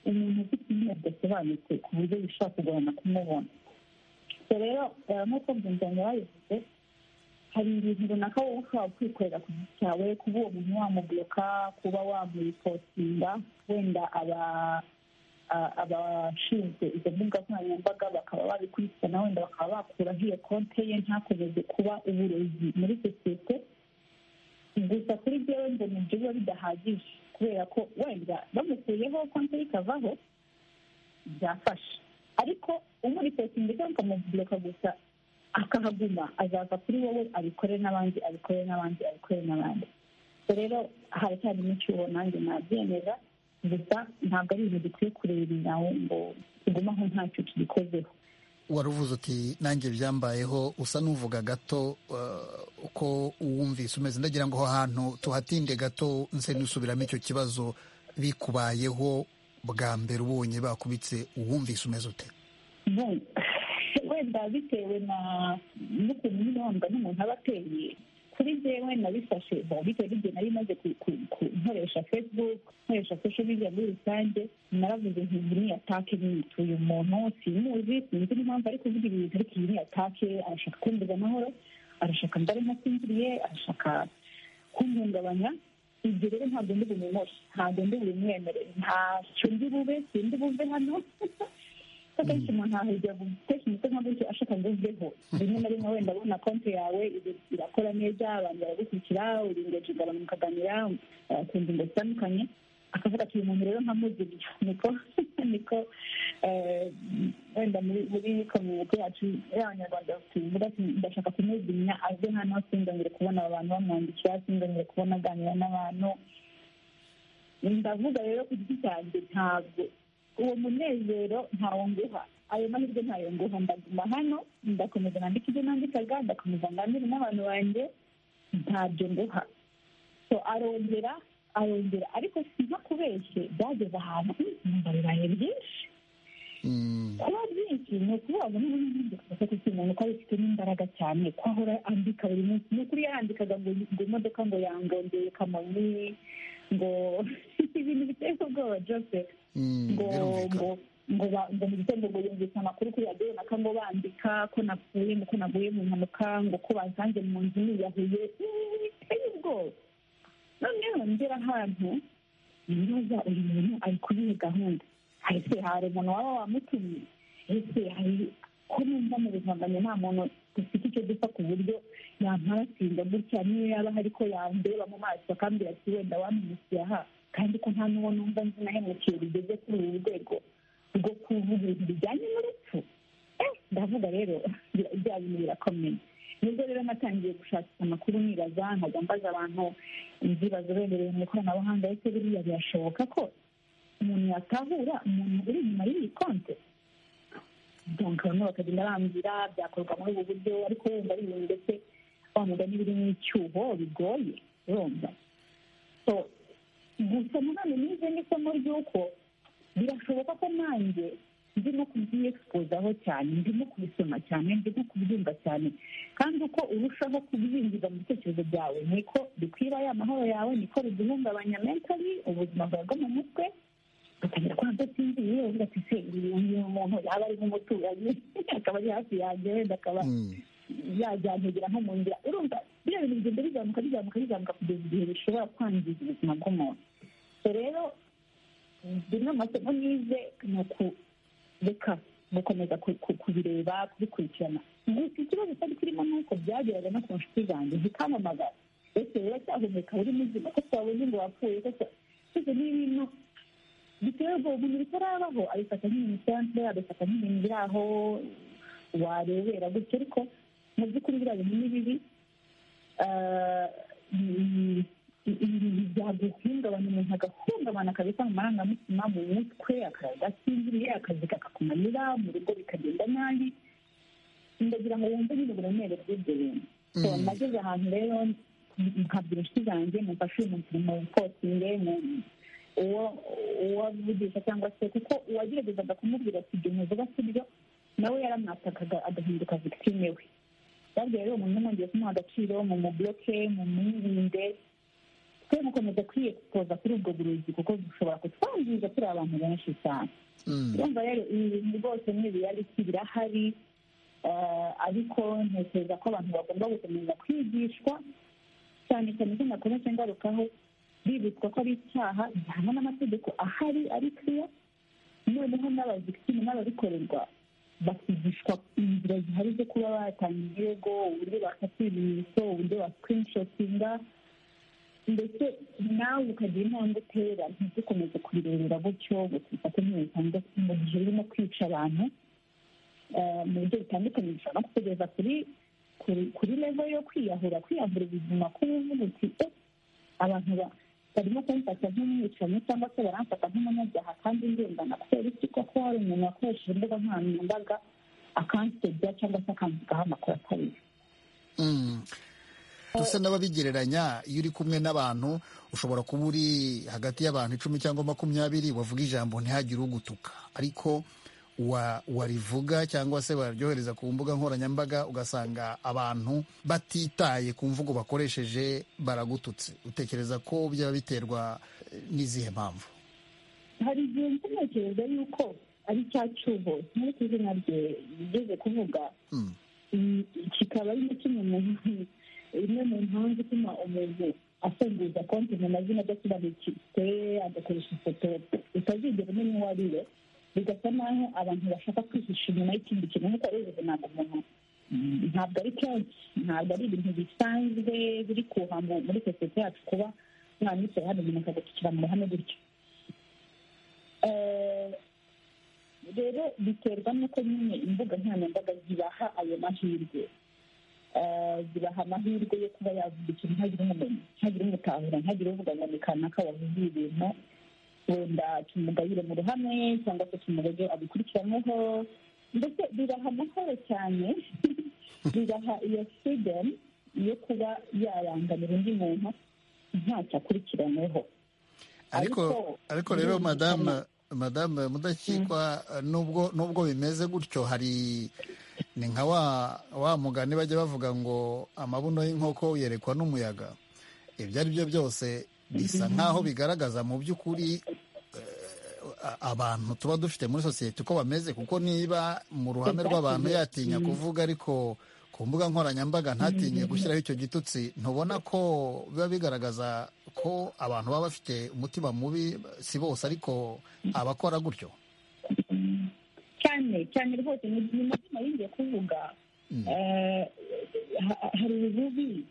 umuntu ufite izina ridasobanutse ku buryo bishobora kugorana kumubona rero nk'uko byumvanye babivuze hari ibintu runaka wowe ushobora kwikorera ku giti cyawe kuba uwo muntu wamubuloka kuba wamuripostinga wenda abashinzwe izo mbuga nkoranyambaga bakaba babikurikirana wenda bakaba bakuraho iyo konte ye ntakomeze kuba uburozi muri sosiyete gusa kuri byewe ngo nibyo biba bidahagije kubera ko wenda bamukuyeho konti ikavaho byafasha ariko umuripostinga cyangwa ukamubuloka gusa akahaguma azava kuri wowe abikore n'abandi abikore n'abandi abikore n'abandi rero haracyarimo icyuho nanjye nabyemeza gusa ntabwo ari ibintu dukwiye kureba nawe ngo tugume aho ntacyo tugikozeho wari uvuze uti nanjye byambayeho usa n'uvuga gato uko wumvise umeze ndagira ngo aho hantu tuhatinde gato nse n'usubiramo icyo kibazo bikubayeho bwa mbere ubonye bakubitse uwumvise umeze ute wenda bitewe na n'ukuntu nyine wumva n'umuntu aba ateye kuri jewe nabifashe bitewe n'igihe nari maze nkoresha facebook nkoresha social media muri rusange naravuze nti iyi ni atake nituye umuntu simuzi sinzi n'impamvu ari kuvuga ibintu ariko iyi ni atake arashaka kumbuza amahoro arashaka mbare ntasinziriye arashaka kumpungabanya ibyo rero ntabwo ndi bumumoshe ntabwo ndi bubimwemere ntacyo ndi bube sindi buve hano akenshi umuntu ahajya gutekereza umutwe nka gutyo ashaka ngo uveho rimwe na rimwe wenda abona konti yawe irakora neza abantu baragukurikira uringeje ingabano mukaganira ku ngingo zitandukanye akavuga ati uyu muntu rero nkamuziriye niko niko wenda muri komite yacu y'abanyarwanda tuvuga ati ndashaka kumuzimya ave hano sindongere kubona aba bantu bamwandikira sindongere kubona aganira n'abantu ndavuga rero ku giti cyanjye ntabwo uwo munezero ntawo nguha ayo mahirwe ntayo nguha ndaguma hano ndakomeza nandika ibyo nandikaga ndakomeza nganire n'abantu banjye ntabyo nguha so arongera arongera ariko sinka kubeshye byageze ahantu numva bibaye byinshi kuba byinshi ni ukuvuga ngo niba n'ibindi kubafata iki umuntu ko abifitemo imbaraga cyane ko ahora andika buri munsi ni ukuri yarandikaga ngo imodoka ngo yangongeye kamonyi ngo ibintu biteye ubwoba joseph ngo ngo ngo mu gitondo ngo yumvise amakuru kuri radiyo runaka ngo bandika ko napfuye ngo ko naguye mu mpanuka ngo ko basanze mu nzu niyahuye biteye ubwoba noneho ngera ahantu nibaza uyu muntu ari kuri iyi gahunda ese hari umuntu waba wamutumye ese hari ko numva mu buzima nta muntu dufite icyo dupfa ku buryo yamparasinda gutya niyo yaba hari ko yandeba mu maso akambwira ati wenda wampindukiye aha kandi ko nta n'uwo numva nzi nahemukiye bigeze kuri uru rwego rwo kuvuga ibintu bijyanye n'urupfu ndavuga rero bya bintu birakomeye nibwo rero natangiye gushakisha amakuru nibaza nkajya mbaza abantu nzibazobereye mu ikoranabuhanga ese biriya birashoboka ko umuntu yatahura umuntu uri inyuma y'iyi konte bamwe bakagenda bambwira byakorwa muri ubu buryo ariko wenda ari ibintu ndetse wa mugani biri mu icyuho bigoye urumva gusa nanone nize n'isomo ry'uko birashoboka ko nanjye ndimo kubyiyexpozaho cyane ndimo kubisoma cyane ndimo kubyumva cyane kandi uko urushaho kubyinjiza mu bitekerezo byawe niko bikwira ya mahoro yawe niko biguhungabanya mentali ubuzima bwawe bwo mu mutwe ugatangira kuba udasinziriye uvuga ati se uyu muntu yaba ari nk'umuturanyi akaba ari hafi yanjye wenda akaba yajyantegera nko mu nzira urumva biriya bintu bigenda bizamuka bizamuka bizamuka kugeza igihe bishobora kwangiza ubuzima bw'umuntu rero bimwe mu masomo nize ni uku reka gukomeza kubireba kubikurikirana gusa ikibazo cyari kirimo ni uko byageraga no ku nshuti zanjye zikamamagara ese rero cyahumeka buri muzima ko twabonye ngo wapfuye kose twese ni ibintu biteye ubwoba umuntu bitarabaho abifata nk'ibintu bisanzwe abifata nk'ibintu biri aho warebera gutyo ariko mu by'ukuri biriya bintu ni bibi byaguhungabanya umuntu agahungabana kabisa mu marangamutima mu mutwe agasinziriye akazi kakakumanira mu rugo bikagenda nabi ndagira ngo wumve nyine uburemere bw'ibyo bintu nageze ahantu rero nkabwira inshuti zanjye mufashe uyu munsi mu bukosinge uwo uwavugisha cyangwa se kuko uwageragezaga kumubwira ati ibyo muvuga si byo nawe yaramwatakaga agahinduka victime we babwiye rero umuntu mwongeye kumuha agaciro mu mubloke mu mwirinde twe mukomeza kwiyexpoza kuri ubwo burozi kuko bushobora kutwangiza turi abantu benshi cyane urumva rero ibi bintu rwose ni ibiyariki birahari ariko ntekereza ko abantu bagomba gukomeza kwigishwa cyane cyane ko nakomeze ngarukaho bibutswa ko ari icyaha gihanwa n'amategeko ahari ari kiriya noneho n'abazikitini n'ababikorerwa bakigishwa inzira zihari zo kuba batanga ibirego uburyo bakata ibimenyetso uburyo basikirinishotinga ndetse nawe ukagira intambwe utera ntidukomeze kubirebera gutyo gufata nk'ibisanzwe mu gihe urimo kwica abantu mu buryo butandukanye bishobora no kukugeza kuri kuri levo yo kwiyahura kwiyahura ubuzima kubuvuga uti abantu barimo kumfata nk'umwicanyi cyangwa se baramfata nk'umunyabyaha kandi ngendana kubera iki koko hari umuntu wakoresheje imbuga nkoranyambaga akansebya cyangwa se akamvugaho amakuru atari dusa n'ababigereranya iyo uri kumwe n'abantu ushobora kuba uri hagati y'abantu icumi cyangwa makumyabiri wavuga ijambo ntihagire ugutuka ariko warivuga cyangwa se waryohereza ku mbuga nkoranyambaga ugasanga abantu batitaye ku mvugo bakoresheje baragututse utekereza ko byaba biterwa n'izihe mpamvu hari igihe ntekereza yuko ari cya cyuho nk'uko izina rye rigeze kuvuga kikaba ari kimwe mu imwe mu mpamvu ituma umuntu afunguza konti mu mazina adasobanutse agakoresha ifoto utazigera umenya uwo ari we bigasa naho abantu bashaka kwihisha inyuma y'ikindi kintu nk'uko ari ubuzima ntabwo umuntu ntabwo ari kenshi ntabwo ari ibintu bisanzwe biri kuha muri sosiyete yacu kuba umwana yicaye hano umuntu akagucikira mu ruhame gutyo rero biterwa n'uko nyine imbuga nkoranyambaga zibaha ayo mahirwe zibaha amahirwe yo kuba yavuga ikintu ntagire umumenyi ntagire umutahura ntagire uvuga ngo ni kanaka wavuze ibintu wenda tumugabire mu ruhame cyangwa se tumuroge abikurikiranweho ndetse biraha amahoro cyane biraha iyo freedom yo kuba yarangamira undi muntu ntacyo akurikiranyweho ariko ariko rero madame madame mudakikwa nubwo nubwo bimeze gutyo hari ni nka wa mugani bajya bavuga ngo amabuno y'inkoko yerekwa n'umuyaga ibyo ari byo byose bisa nk'aho bigaragaza mu by'ukuri abantu tuba dufite muri sosiyete uko bameze kuko niba mu ruhame rw'abantu yatinya kuvuga ariko ku mbuga nkoranyambaga ntatinye gushyiraho icyo gitutsi ntubona ko biba bigaragaza ko abantu baba bafite umutima mubi si bose ariko abakora gutyo cyane cyane rwose ni mazina yingiye kuvuga hari ububi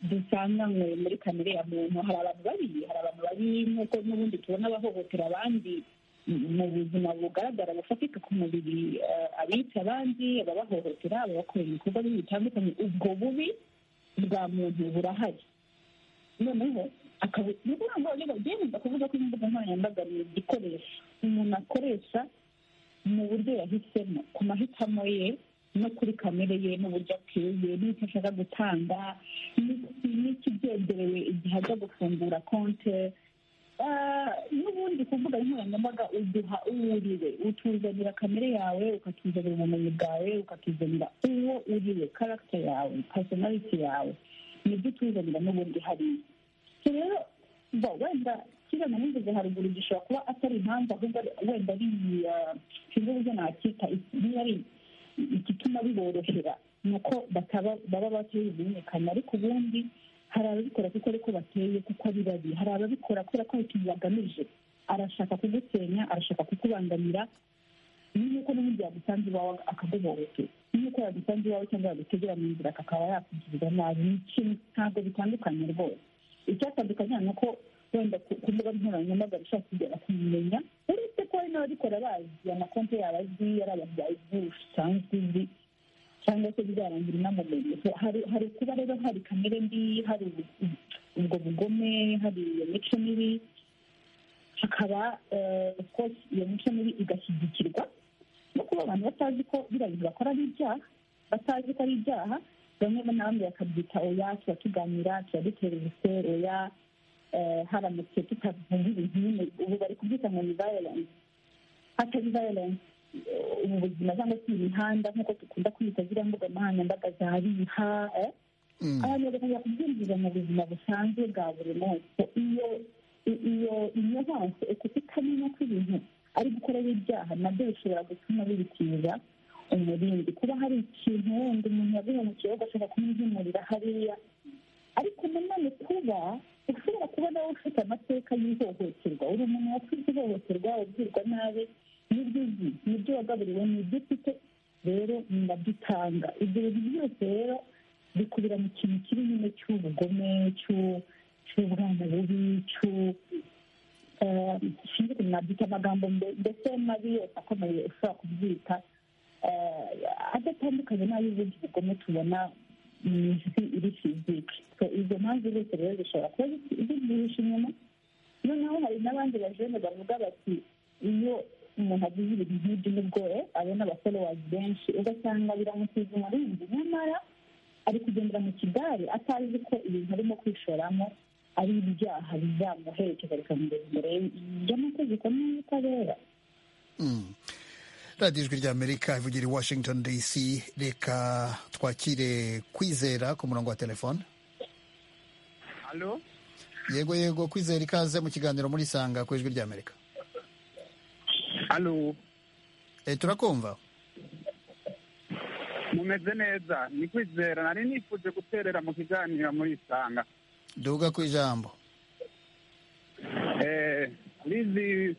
dusanganywe muri kamere ya muntu hari abantu babi hari abantu babi nk'uko n'ubundi tubona bahohotera abandi mu buzima bugaragara bufatika ku mubiri abica abandi ababahohotera ababakorera ibikorwa bibi bitandukanye ubwo bubi bwa muntu burahari noneho akaba ni ukuvuga ngo byemeza kuvuga ko imbuga nkoranyambaga ni igikoresho umuntu akoresha mu buryo yahisemo ku mahitamo ye no kuri kamere ye n'uburyo ateye n'icyo ashaka gutanga n'ikibyegerewe igihe ajya gufungura konte n'ubundi kuvuga nkoranyambaga uduha uwuriwe utuzanira kamere yawe ukatuzanira ubumenyi bwawe ukatuzanira uwo uriwe karagita yawe pasonariti yawe nibyo utuzanira n'ubundi hariya rero wenda kiriya namuvuze haruguru gishobora kuba atari impamvu ahubwo wenda ari sinzi uburyo nakita niba ari igituma biborohera ni uko baba batabimenyekana ariko ubundi hari ababikora kuko ariko bateye kuko ari babi hari ababikora kubera ko hari ikintu bagamije arashaka kugusenya arashaka kukubangamira nk'uko n'ubundi yagusanze iwawe akaguhohotera nk'uko yagusanze iwawe cyangwa yagutegera mu nzira akaba yakugirira nabi ni ikintu ntabwo bitandukanye rwose icyatandukanye ni uko wenda ku mbuga nkoranyambaga ushaka kugera kumumenya uretse ko hari n'ababikora bazi amakonti yabo azi ari abantu bazi usanzwe uzi cyangwa se bizarangira inamumenye hari kuba rero hari kamere mbi hari ubwo bugome hari iyo mico mibi hakaba rwose iyo mico mibi igashyigikirwa no kuba abantu batazi ko biriya bintu bakora ari ibyaha batazi ko ari ibyaha bamwe n'abandi bakabyita oya tuba tuganira tuba dutera ubuse oya haramutse tutavuga ibintu nyine ubu bari kubyita ngo ni violence atari violence ubu buzima cyangwa se imihanda nk'uko dukunda kwita ziriya mbuga nkoranyambaga za riha abantu bagakomeza kubyinjiza mu buzima busanzwe bwa buri munsi iyo iyo inyamaswa ukutamenya ko ibintu ari gukorera ibyaha nabyo bishobora gutuma bibitiza umurindi kuba hari ikintu wenda umuntu yaguhemukiyeho ugashaka kumwimurira hariya ariko nanone kuba ushobora kubona wowe ufite amateka y'ihohoterwa uri umuntu wakoze ihohoterwa ubwirwa nabi n'ibyo uzi n'ibyo wagaburiwe n'ibyo ufite rero nabyo utanga ibyo bintu byose rero bikubira mu kintu kiri nyine cy'ubugome cy'ubwana bubi sinzi ukuntu nabyita amagambo mbese mabi yose akomeye ushobora kubyita adatandukanye n'ay'ubundi bugome tubona mu isi iri fizike izo mpamvu zose rero zishobora kuba zigihisha inyuma noneho hari n'abandi bajene bavuga bati iyo umuntu agize ibintu nk'ibyo nibwo abona abaforowazi benshi ugasanga biramusize umurinzi nyamara ari kugendera mu kigare atazi ko ibintu arimo kwishoramo ari ibyaha bizamuherekeza bikamugeza imbere y'amategeko n'ubutabera radiyo ijwi ry'amerika ivugira i washington dc reka twakire kwizera ku murongo wa telefone yego yego kwizera ikaze mu kiganiro muri sanga ku ijwi ry'amerika turakumva mumeze neza ni kwizera nari nifuje guterera mu kiganiro muri sanga duhuga ku ijambo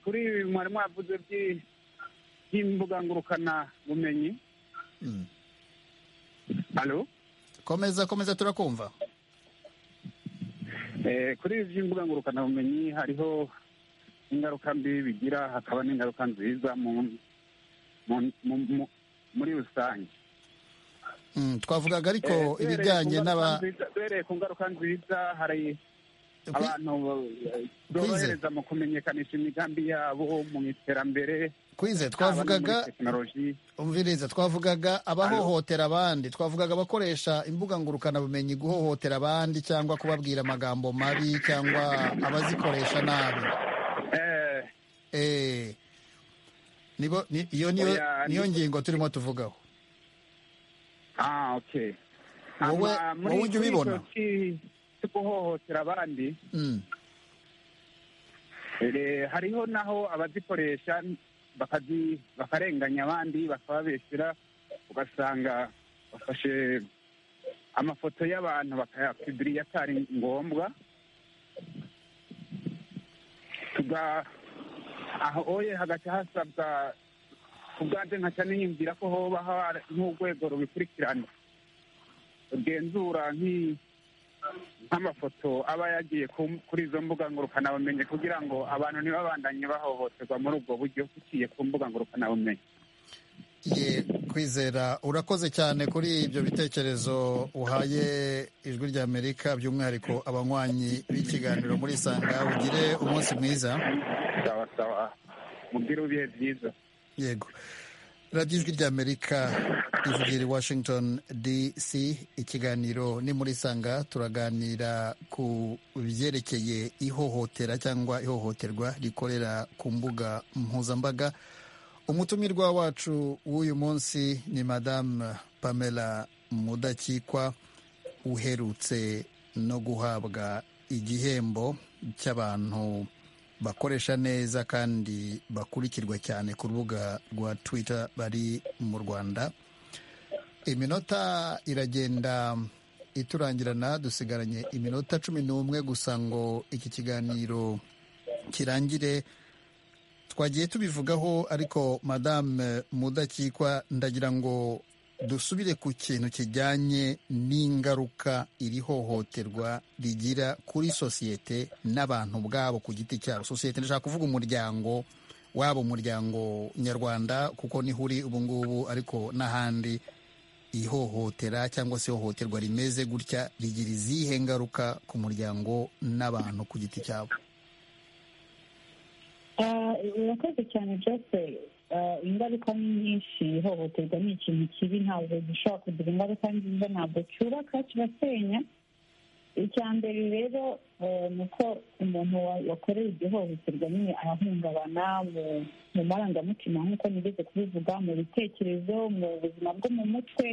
kuri mwarimu wavuze byinshi y'imbuga ngurukana bumenyi alo komeza komeza turakumva kuri ibi by'imbuga ngurukana bumenyi hariho ingaruka mbi bigira hakaba n'ingaruka nziza muri rusange twavugaga ariko ibijyanye n'aba duhereye ku ngaruka nziza hari abantu borohereza mu kumenyekanisha imigambi yabo mu iterambere twize twavugaga umviriza twavugaga abahohotera abandi twavugaga abakoresha imbuga ngurukanabumenyi guhohotera abandi cyangwa kubabwira amagambo mabi cyangwa abazikoresha nabi niyo ngingo turimo tuvugaho wowe ujya ubibona guhohotera abandi hariho naho abazikoresha bakarenganya abandi bakababeshyira ugasanga bafashe amafoto y'abantu bakayapibiriya atari ngombwa aho oye hagati hasabwa ubwanjye nkaca niyumvira ko hoba hari nk'urwego rubikurikirana rugenzura nk'amafoto aba yagiye kuri izo mbuga ngurukanabumenyi kugira ngo abantu ntibabandanye bahohoterwa muri ubwo buryo buciye ku mbuga ngurukanabumenyi ye kwizera urakoze cyane kuri ibyo bitekerezo uhaye ijwi rya amerika by'umwihariko abanywanyi b'ikiganiro muri isanga ugire umunsi mwiza sawa sawa mubwire ibihe byiza yego radiyo ijwi rya amerika ivugira i washington dc ikiganiro ni muri isanga turaganira ku byerekeye ihohotera cyangwa ihohoterwa rikorera ku mbuga mpuzambaga umutumirwa wacu w'uyu munsi ni madamu pamela mudakikwa uherutse no guhabwa igihembo cy'abantu bakoresha neza kandi bakurikirwa cyane ku rubuga rwa twitter bari mu rwanda iminota iragenda iturangirana dusigaranye iminota cumi n'umwe gusa ngo iki kiganiro kirangire twagiye tubivugaho ariko madame mudakikwa ndagira ngo dusubire ku kintu kijyanye n'ingaruka iri hohoterwa rigira kuri sosiyete n'abantu ubwabo ku giti cyabo sosiyete ndashaka kuvuga umuryango waba umuryango nyarwanda kuko niho uri ubu ngubu ariko n'ahandi ihohotera cyangwa se ihohoterwa rimeze gutya rigira izihe ngaruka ku muryango n'abantu ku giti cyabo urakoze cyane jose ingaruka ni nyinshi ihohoterwa ni ikintu kibi ntabwo gishobora kugira ingaruka nziza ntabwo cyubaka kirasenya icya mbere rero ni uko umuntu wakorewe iryo hohoterwa nyine arahungabana mu marangamutima nk'uko nigeze kubivuga mu bitekerezo mu buzima bwo mu mutwe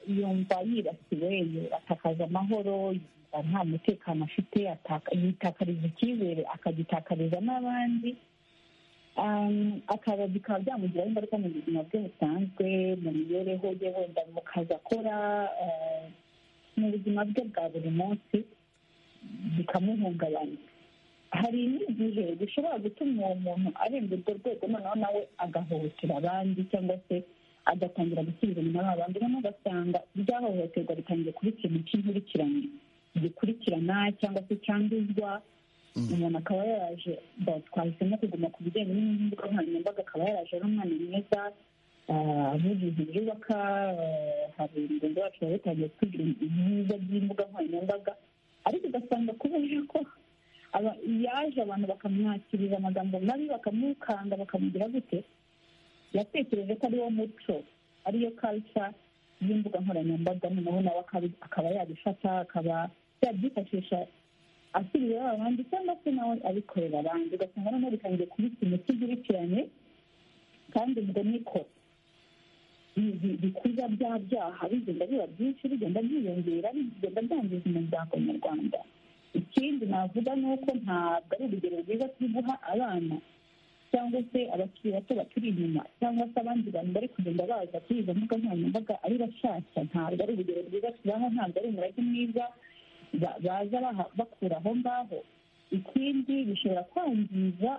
yumva yibasiwe atakaza amahoro nta mutekano afite yitakariza icyizere akagitakariza n'abandi akaba bikaba byamugiraho ingaruka mu buzima bwe busanzwe mu mibereho ye wenda mu kazi akora mu buzima bwe bwa buri munsi bikamuhungabanya hari n'igihe bishobora gutuma uwo muntu arenga urwo rwego noneho nawe agahohotera abandi cyangwa se agatangira gusubiza inyuma abandi noneho ugasanga iryahohoterwa ritangiye kuba ikintu cy'inkurikirane gikurikirana cyangwa se cyanduzwa umuntu akaba yaraje twahisemo kuguma ku bijyanye n'imbuga nkoranyambaga akaba yaraje ari umwana mwiza avugizi byubaka hari mugenzi wacu baba batangiye kugira ibyiza by'imbuga nkoranyambaga ariko ugasanga kubera ko yaje abantu bakamwakiriza amagambo mabi bakamukanga bakamugira gute yatekereje ko ari wo muco ariyo kalca y'imbuga nkoranyambaga noneho nawe akaba yabifata akaba yabyifashisha asubiraho abandi cyangwa se nawe abikorera abandi ugasanga noneho bitangiye kuba ikintu cy'igikurikirane kandi ubwo niko bikurya bya byaha bigenda biba byinshi bigenda byiyongera bigenda byangiza umuryango nyarwanda ikindi navuga ni uko ntabwo ari urugero rwiza turi guha abana cyangwa se abakiri bato baturi inyuma cyangwa se abandi bantu bari kugenda baza kuri izo mbuga nkoranyambaga ari bashyashya ntabwo ari urugero rwiza tubaha ntabwo ari umurage mwiza baza bakura aho ngaho ikindi bishobora kwangiza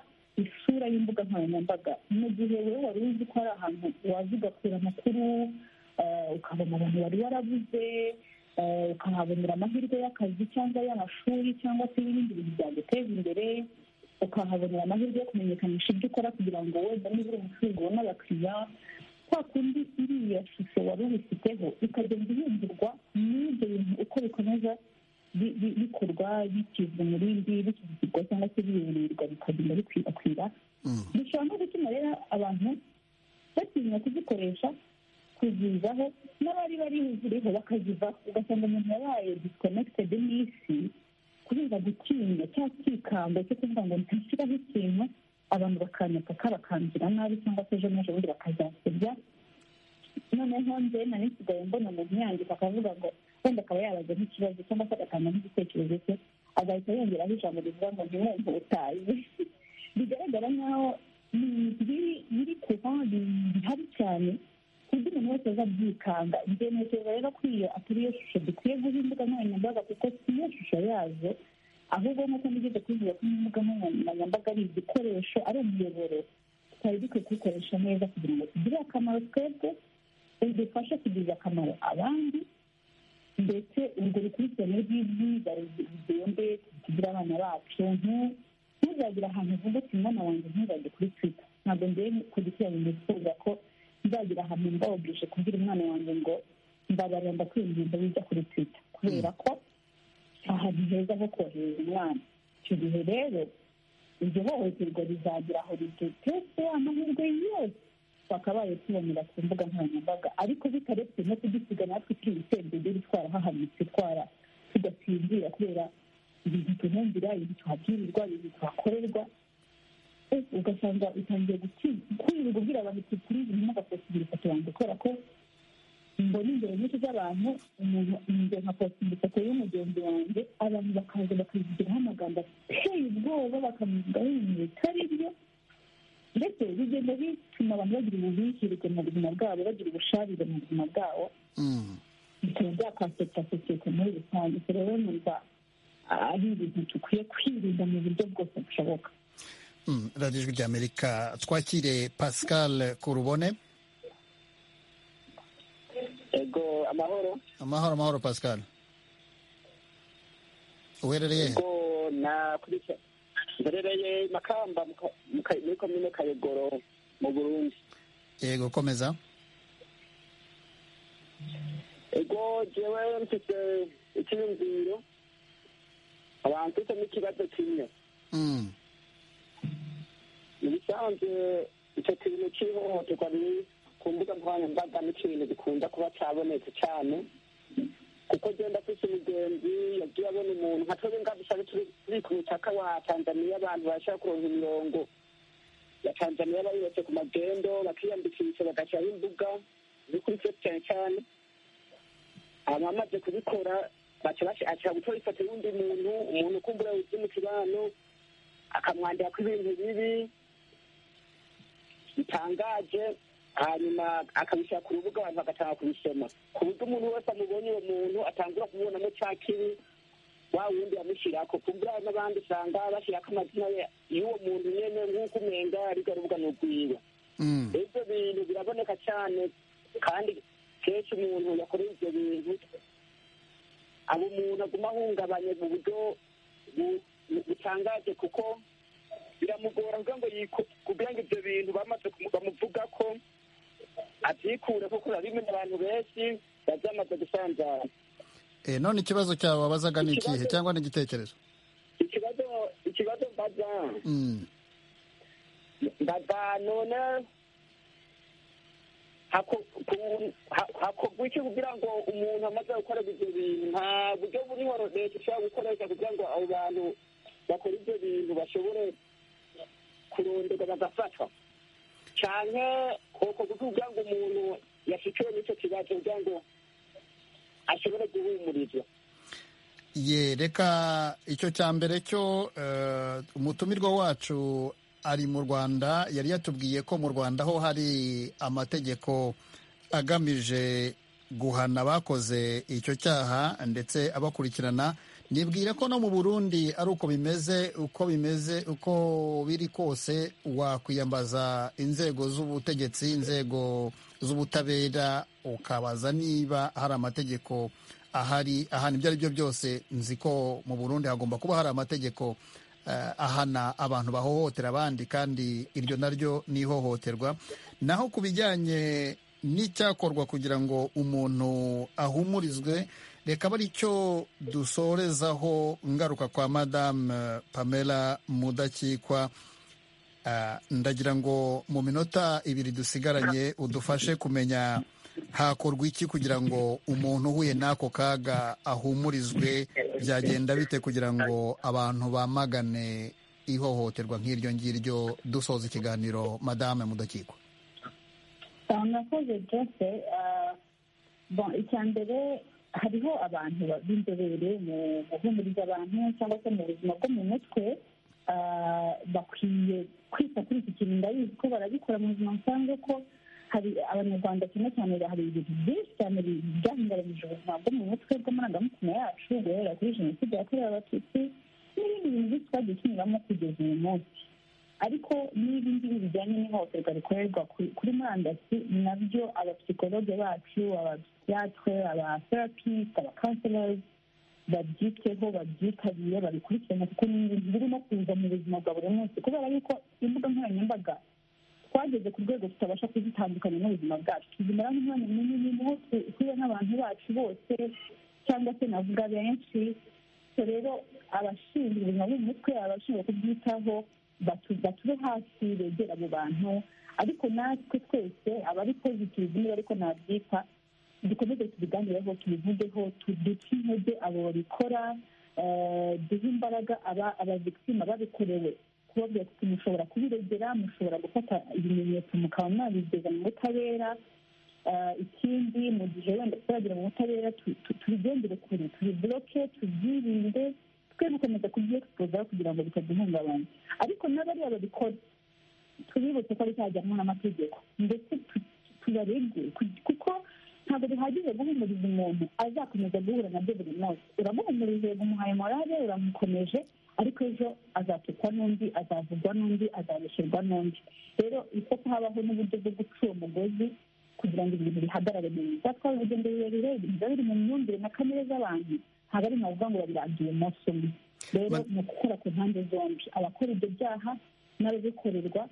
isura y'imbuga nkoranyambaga mu gihe wowe wari uzi ko hari ahantu waza ugakura amakuru ukabona abantu wari warabuze ukahabonera amahirwe y'akazi cyangwa y'amashuri cyangwa se n'ibindi bintu byaguteza imbere ukahabonera amahirwe yo kumenyekanisha ibyo ukora kugira ngo wenda niba uri umucuruzi ubone abakiriya kwa kundi iriya shusho wari ubifiteho ikagenda ihindurwa n'ibyo bintu uko bikomeza bikorwa bikizwa mu bindi bikizwa cyangwa se biyoborerwa bikagenda bikwirakwira bishobora no gutuma rero abantu batinya kuzikoresha kuzivaho n'abari bari ziriho bakazivaho ugasanga umuntu yabaye disikonekitedi n'isi kubera gutinya cyangwa kwikanga cyo kuvuga ngo ntashyiraho ikintu abantu bakanyaka kabakangira nabi cyangwa se ejo n'ejobundi bakazasebya noneho nze nari nsigaye mbona umuntu yandika akavuga ngo wenda akaba yabaza nk'ikibazo cyangwa se agatanga n'igitekerezo cye agahita yongeraho ijambo rivuga ngo ntimwumve utazi bigaragara nk'aho biri kuba bihari cyane ku buryo umuntu wese azabyikanga byemekereza rero ko iyo atari iyo shusho dukwiye guha imbuga nkoranyambaga kuko si iyo shusho yazo ahubwo nk'uko nigeze kubivuga ko imbuga nkoranyambaga ari igikoresho ari umuyoboro twari dukwiye kubikoresha neza kugira ngo tugire akamaro twebwe bidufashe kugirira akamaro abandi ndetse urwo rukurikirane rw'ibyigwa rugende tugire abana bacu ntuzagire ahantu vuga ati mwana wanjye ntuzajye kuri twita ntabwo ngiye kugikurikirana nifuza ko nzagira ahantu mbawogeje kubwira umwana wanjye ngo nzabarira ndakwinginze wijya kuri twita kubera ko ahantu heza ho kohereza umwana icyo gihe rero iryo hohoterwa rizagira aho rigeze amahirwe yose twakabaye tubonera ku mbuga nkoranyambaga ariko bitaretse no kugisiga natwe turi gutembere twara hahanitse twara tugasinzira kubera ibintu tuhumvira ibintu tuhabwirirwa ibintu tuhakorerwa ugasanga utangiye kwirirwa ubwira abantu turi birimo agafotora ifoto yanjye kubera ko mbona ingero nyinshi z'abantu umuntu ingero nka posita ifoto y'umugenzi wanjye abantu bakaza bakayigiraho amagambo ateye ubwoba bakamuvugaho ibintu bitari byo ndetse bigenda bituma abantu bagira ububikirwe mu buzima bwabo bagira ubusharire mu buzima bwabo bikaba byakaseta sosiyete muri rusange ubwo rero numva ari ibintu dukwiye kwirinda mu buryo bwose bushoboka radiyo ijwi ry'amerika twakire pascal kurubone ego amahoro amahoro amahoro pascal uherereye ego nakurikira mberereye makamba muri komine kayogoro mu burundi yego komeza ego jewe mfite icyiyumviro abantu mfitemo ikibazo kimwe mu bisanzwe icyo kintu cy'ihohoterwa riri ku mbuga nkoranyambaga n'ikintu gikunda kuba cyabonetse cyane kuko genda afite umugenzi yagiye abona umuntu nka twebwe ngabishari turi ku mupaka wa tanzaniya abantu barashaka kuronka imirongo ya tanzaniya bayubatse ku magendo bakiyandikisha bagashyiraho imbuga ziri kuri fesi cyane cyane abamaze kubikora ashaka gutora ifoto y'undi muntu umuntu ukumbura wize mu kibano akamwandira ko ibintu bibi bitangaje hanyuma akabishyira ku rubuga abantu bagatanga kubisoma ku buryo umuntu wese amubonye uwo muntu atangura kumubonamo cya kibi wa wundi yamushyirako ku buryo hari n'abandi usanga bashyirako amazina y'uwo muntu nyine nk'uko umwenga ariko rubuga ni urwiwe ibyo bintu biraboneka cyane kandi kenshi umuntu yakoreye ibyo bintu aba umuntu aguma ahungabanye mu buryo butangaje kuko biramugora kugira ngo kugira ngo ibyo bintu bamaze bamuvuga ko abyikure kuko urabimenya abantu benshi babyamaze gusanzara none ikibazo cyawe wabazaga ni ikihe cyangwa ni igitekerezo ikibazo ikibazo mbaza mbaza none hakorwa iki kugira ngo umuntu amaze gukorera ibyo bintu nta buryo buriho leta ishobora gukoresha kugira ngo abo bantu bakora ibyo bintu bashobore kurondorwa bagafatwa cyane uko kugira ngo umuntu yashikiwe n'icyo kibazo kugira ngo ashobore guhumurizwa ye reka icyo cya mbere cyo umutumirwa wacu ari mu rwanda yari yatubwiye ko mu rwanda ho hari amategeko agamije guhana abakoze icyo cyaha ndetse abakurikirana nibwira ko no mu burundi ari uko bimeze uko bimeze uko biri kose wakwiyambaza inzego z'ubutegetsi inzego z'ubutabera ukabaza niba hari amategeko ahari ahana ibyo ari byo byose nzi ko mu burundi hagomba kuba hari amategeko ahana abantu bahohotera abandi kandi iryo naryo ni ihohoterwa naho ku bijyanye n'icyakorwa kugira ngo umuntu ahumurizwe reka aba cyo dusorezaho ngaruka kwa madame pamela mudakikwa ndagira ngo mu minota ibiri dusigaranye udufashe kumenya hakorwa iki kugira ngo umuntu uhuye n'ako kaga ahumurizwe byagenda bite kugira ngo abantu bamagane ihohoterwa nk'iryo ngiryo dusoza ikiganiro madame mudakikwa murakoze byose icya mbere hariho abantu b'inzobere mu guhumuriza abantu cyangwa se mu buzima bwo mu mutwe bakwiye kwita kuri iki kintu ndabizi ko barabikora mu buzima busanzwe ko hari abanyarwanda cyane cyane hari ibintu byinshi cyane byahinduranyije ubuzima bwo mu mutwe bw'amarangamutima yacu guhera kuri jenoside yakorewe abatutsi n'ibindi bintu byinshi twagiye tunyuramo kugeza uyu munsi ariko n'ibi ngibi bijyanye n'ihohoterwa rikorerwa kuri murandasi nabyo abapsikologe bacu abapsiyatre abatherapiste abakanserozi babyiteho babyitabire babikurikirane kuko ni ibintu birimo kuza mu buzima bwa buri munsi kubera yuko imbuga nkoranyambaga twageze ku rwego tutabasha kuzitandukanya n'ubuzima bwacu tuzimara nk'umwanya munini niho tuba n'abantu bacu bose cyangwa se navuga benshi so rero abashinzwe ubuzima bwo mu mutwe abashinzwe kubwitaho batube hafi begera abo bantu ariko natwe twese abari pozitivu niba ariko nabyita dukomeze tubiganireho tubivugeho duce intege abo babikora duhe imbaraga abavikitima babikorewe kubabwira kuti mushobora kubiregera mushobora gufata ibimenyetso mukaba mwabigeza mu butabera ikindi mu gihe wenda turagera mu butabera tubigendere kure tubiboroke tubyirinde twe gukomeza kubyexpoza kugira ngo bitaduhungabanya ariko n'abariya babikora tubibutse ko bizajyanwa n'amategeko ndetse tubarege kuko ntabwo bihagije guhumuriza umuntu azakomeza guhura nabyo buri munsi uramuhumurije umuhaye morale uramukomeje ariko ejo azatukwa n'undi azavugwa n'undi azabesherwa n'undi rero uko habaho n'uburyo bwo guca uwo mugozi kugira ngo ibintu bihagarare neza twaba urugendo rurerure ibintu biba biri mu myumvire na kamere z'abantu ntabwo ari navuga ngo babirangiye umunsi umwe rero ni ukukora ku mpande zombi abakora ibyo byaha n'ababikorerwa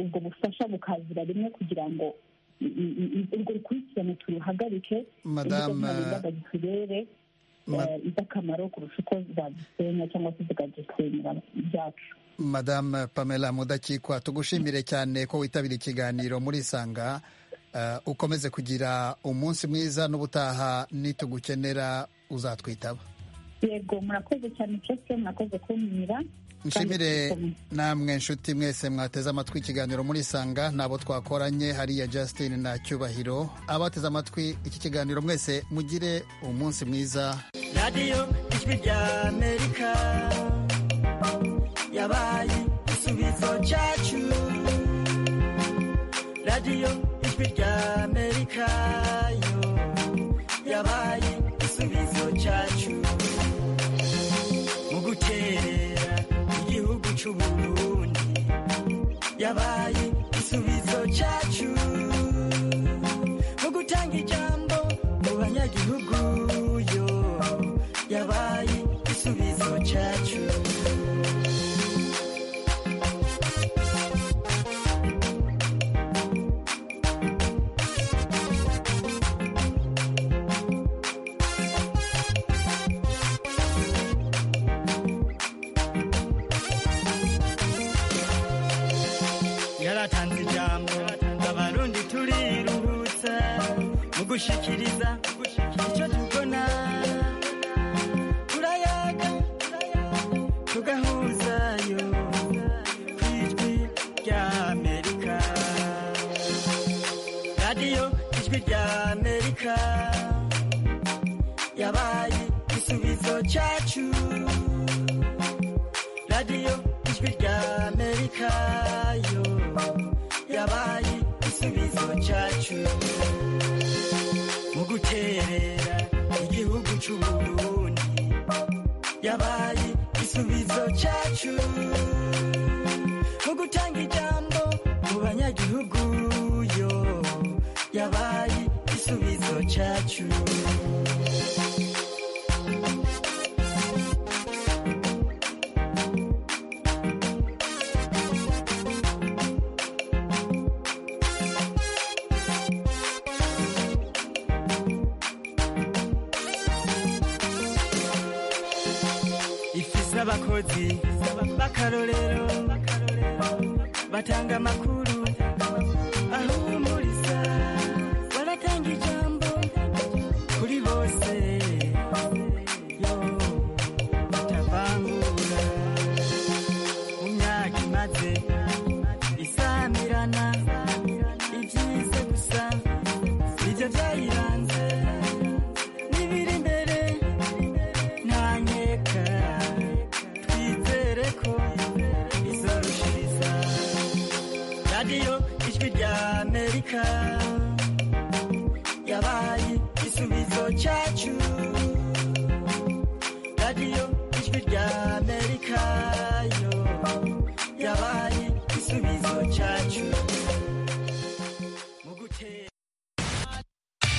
ubwo bufasha bukazira rimwe kugira ngo urwo rukurikirane turuhagarike madame turebe iza akamaro kurusha uko zadusenya cyangwa se zikadusenyera ibyacu madame pamela mudakikwa tugushimire cyane ko witabira ikiganiro muri isanga ukomeze kugira umunsi mwiza n'ubutaha nitugukenera uzatwitaba yego murakoze cyane cyose murakoze kumira nshimire namwe nshuti mwese mwateze amatwi ikiganiro muri isanga ntabo twakoranye hariya Justin na cyubahiro abateze amatwi iki kiganiro mwese mugire umunsi mwiza radiyo ijwi rya amerika yabaye igisubizo cyacu radiyo ijwi rya amerika yo yabaye igisubizo cyacu mu guterera igihugu cy'uburundi yabaye igisubizo cyacu mu gutanga ijambo mu banyagihugu yo yabaye igisubizo cyacu gushikiriza icyo tubona turayaga tugahuzayo ku ijwi rya amerika radiyo ijwi rya amerika yabaye igisubizo cyacu radiyo ijwi rya amerika yo yabaye igisubizo cyacu guterera igihugu cy'uburundi yabaye igisubizo cyacu mu gutanga ijambo mu banyagihugu yo yabaye igisubizo cyacu abakozi b'akarorero batanga amakuru ahumuriza baratanga ijambo kuri bose yo batavangura mu myaka imaze isamirana ibyiza gusa ibyo byayiranze n'ibiri imbere nta nkeka radiyo ijwi rya amerika yabaye igisubizo cyacu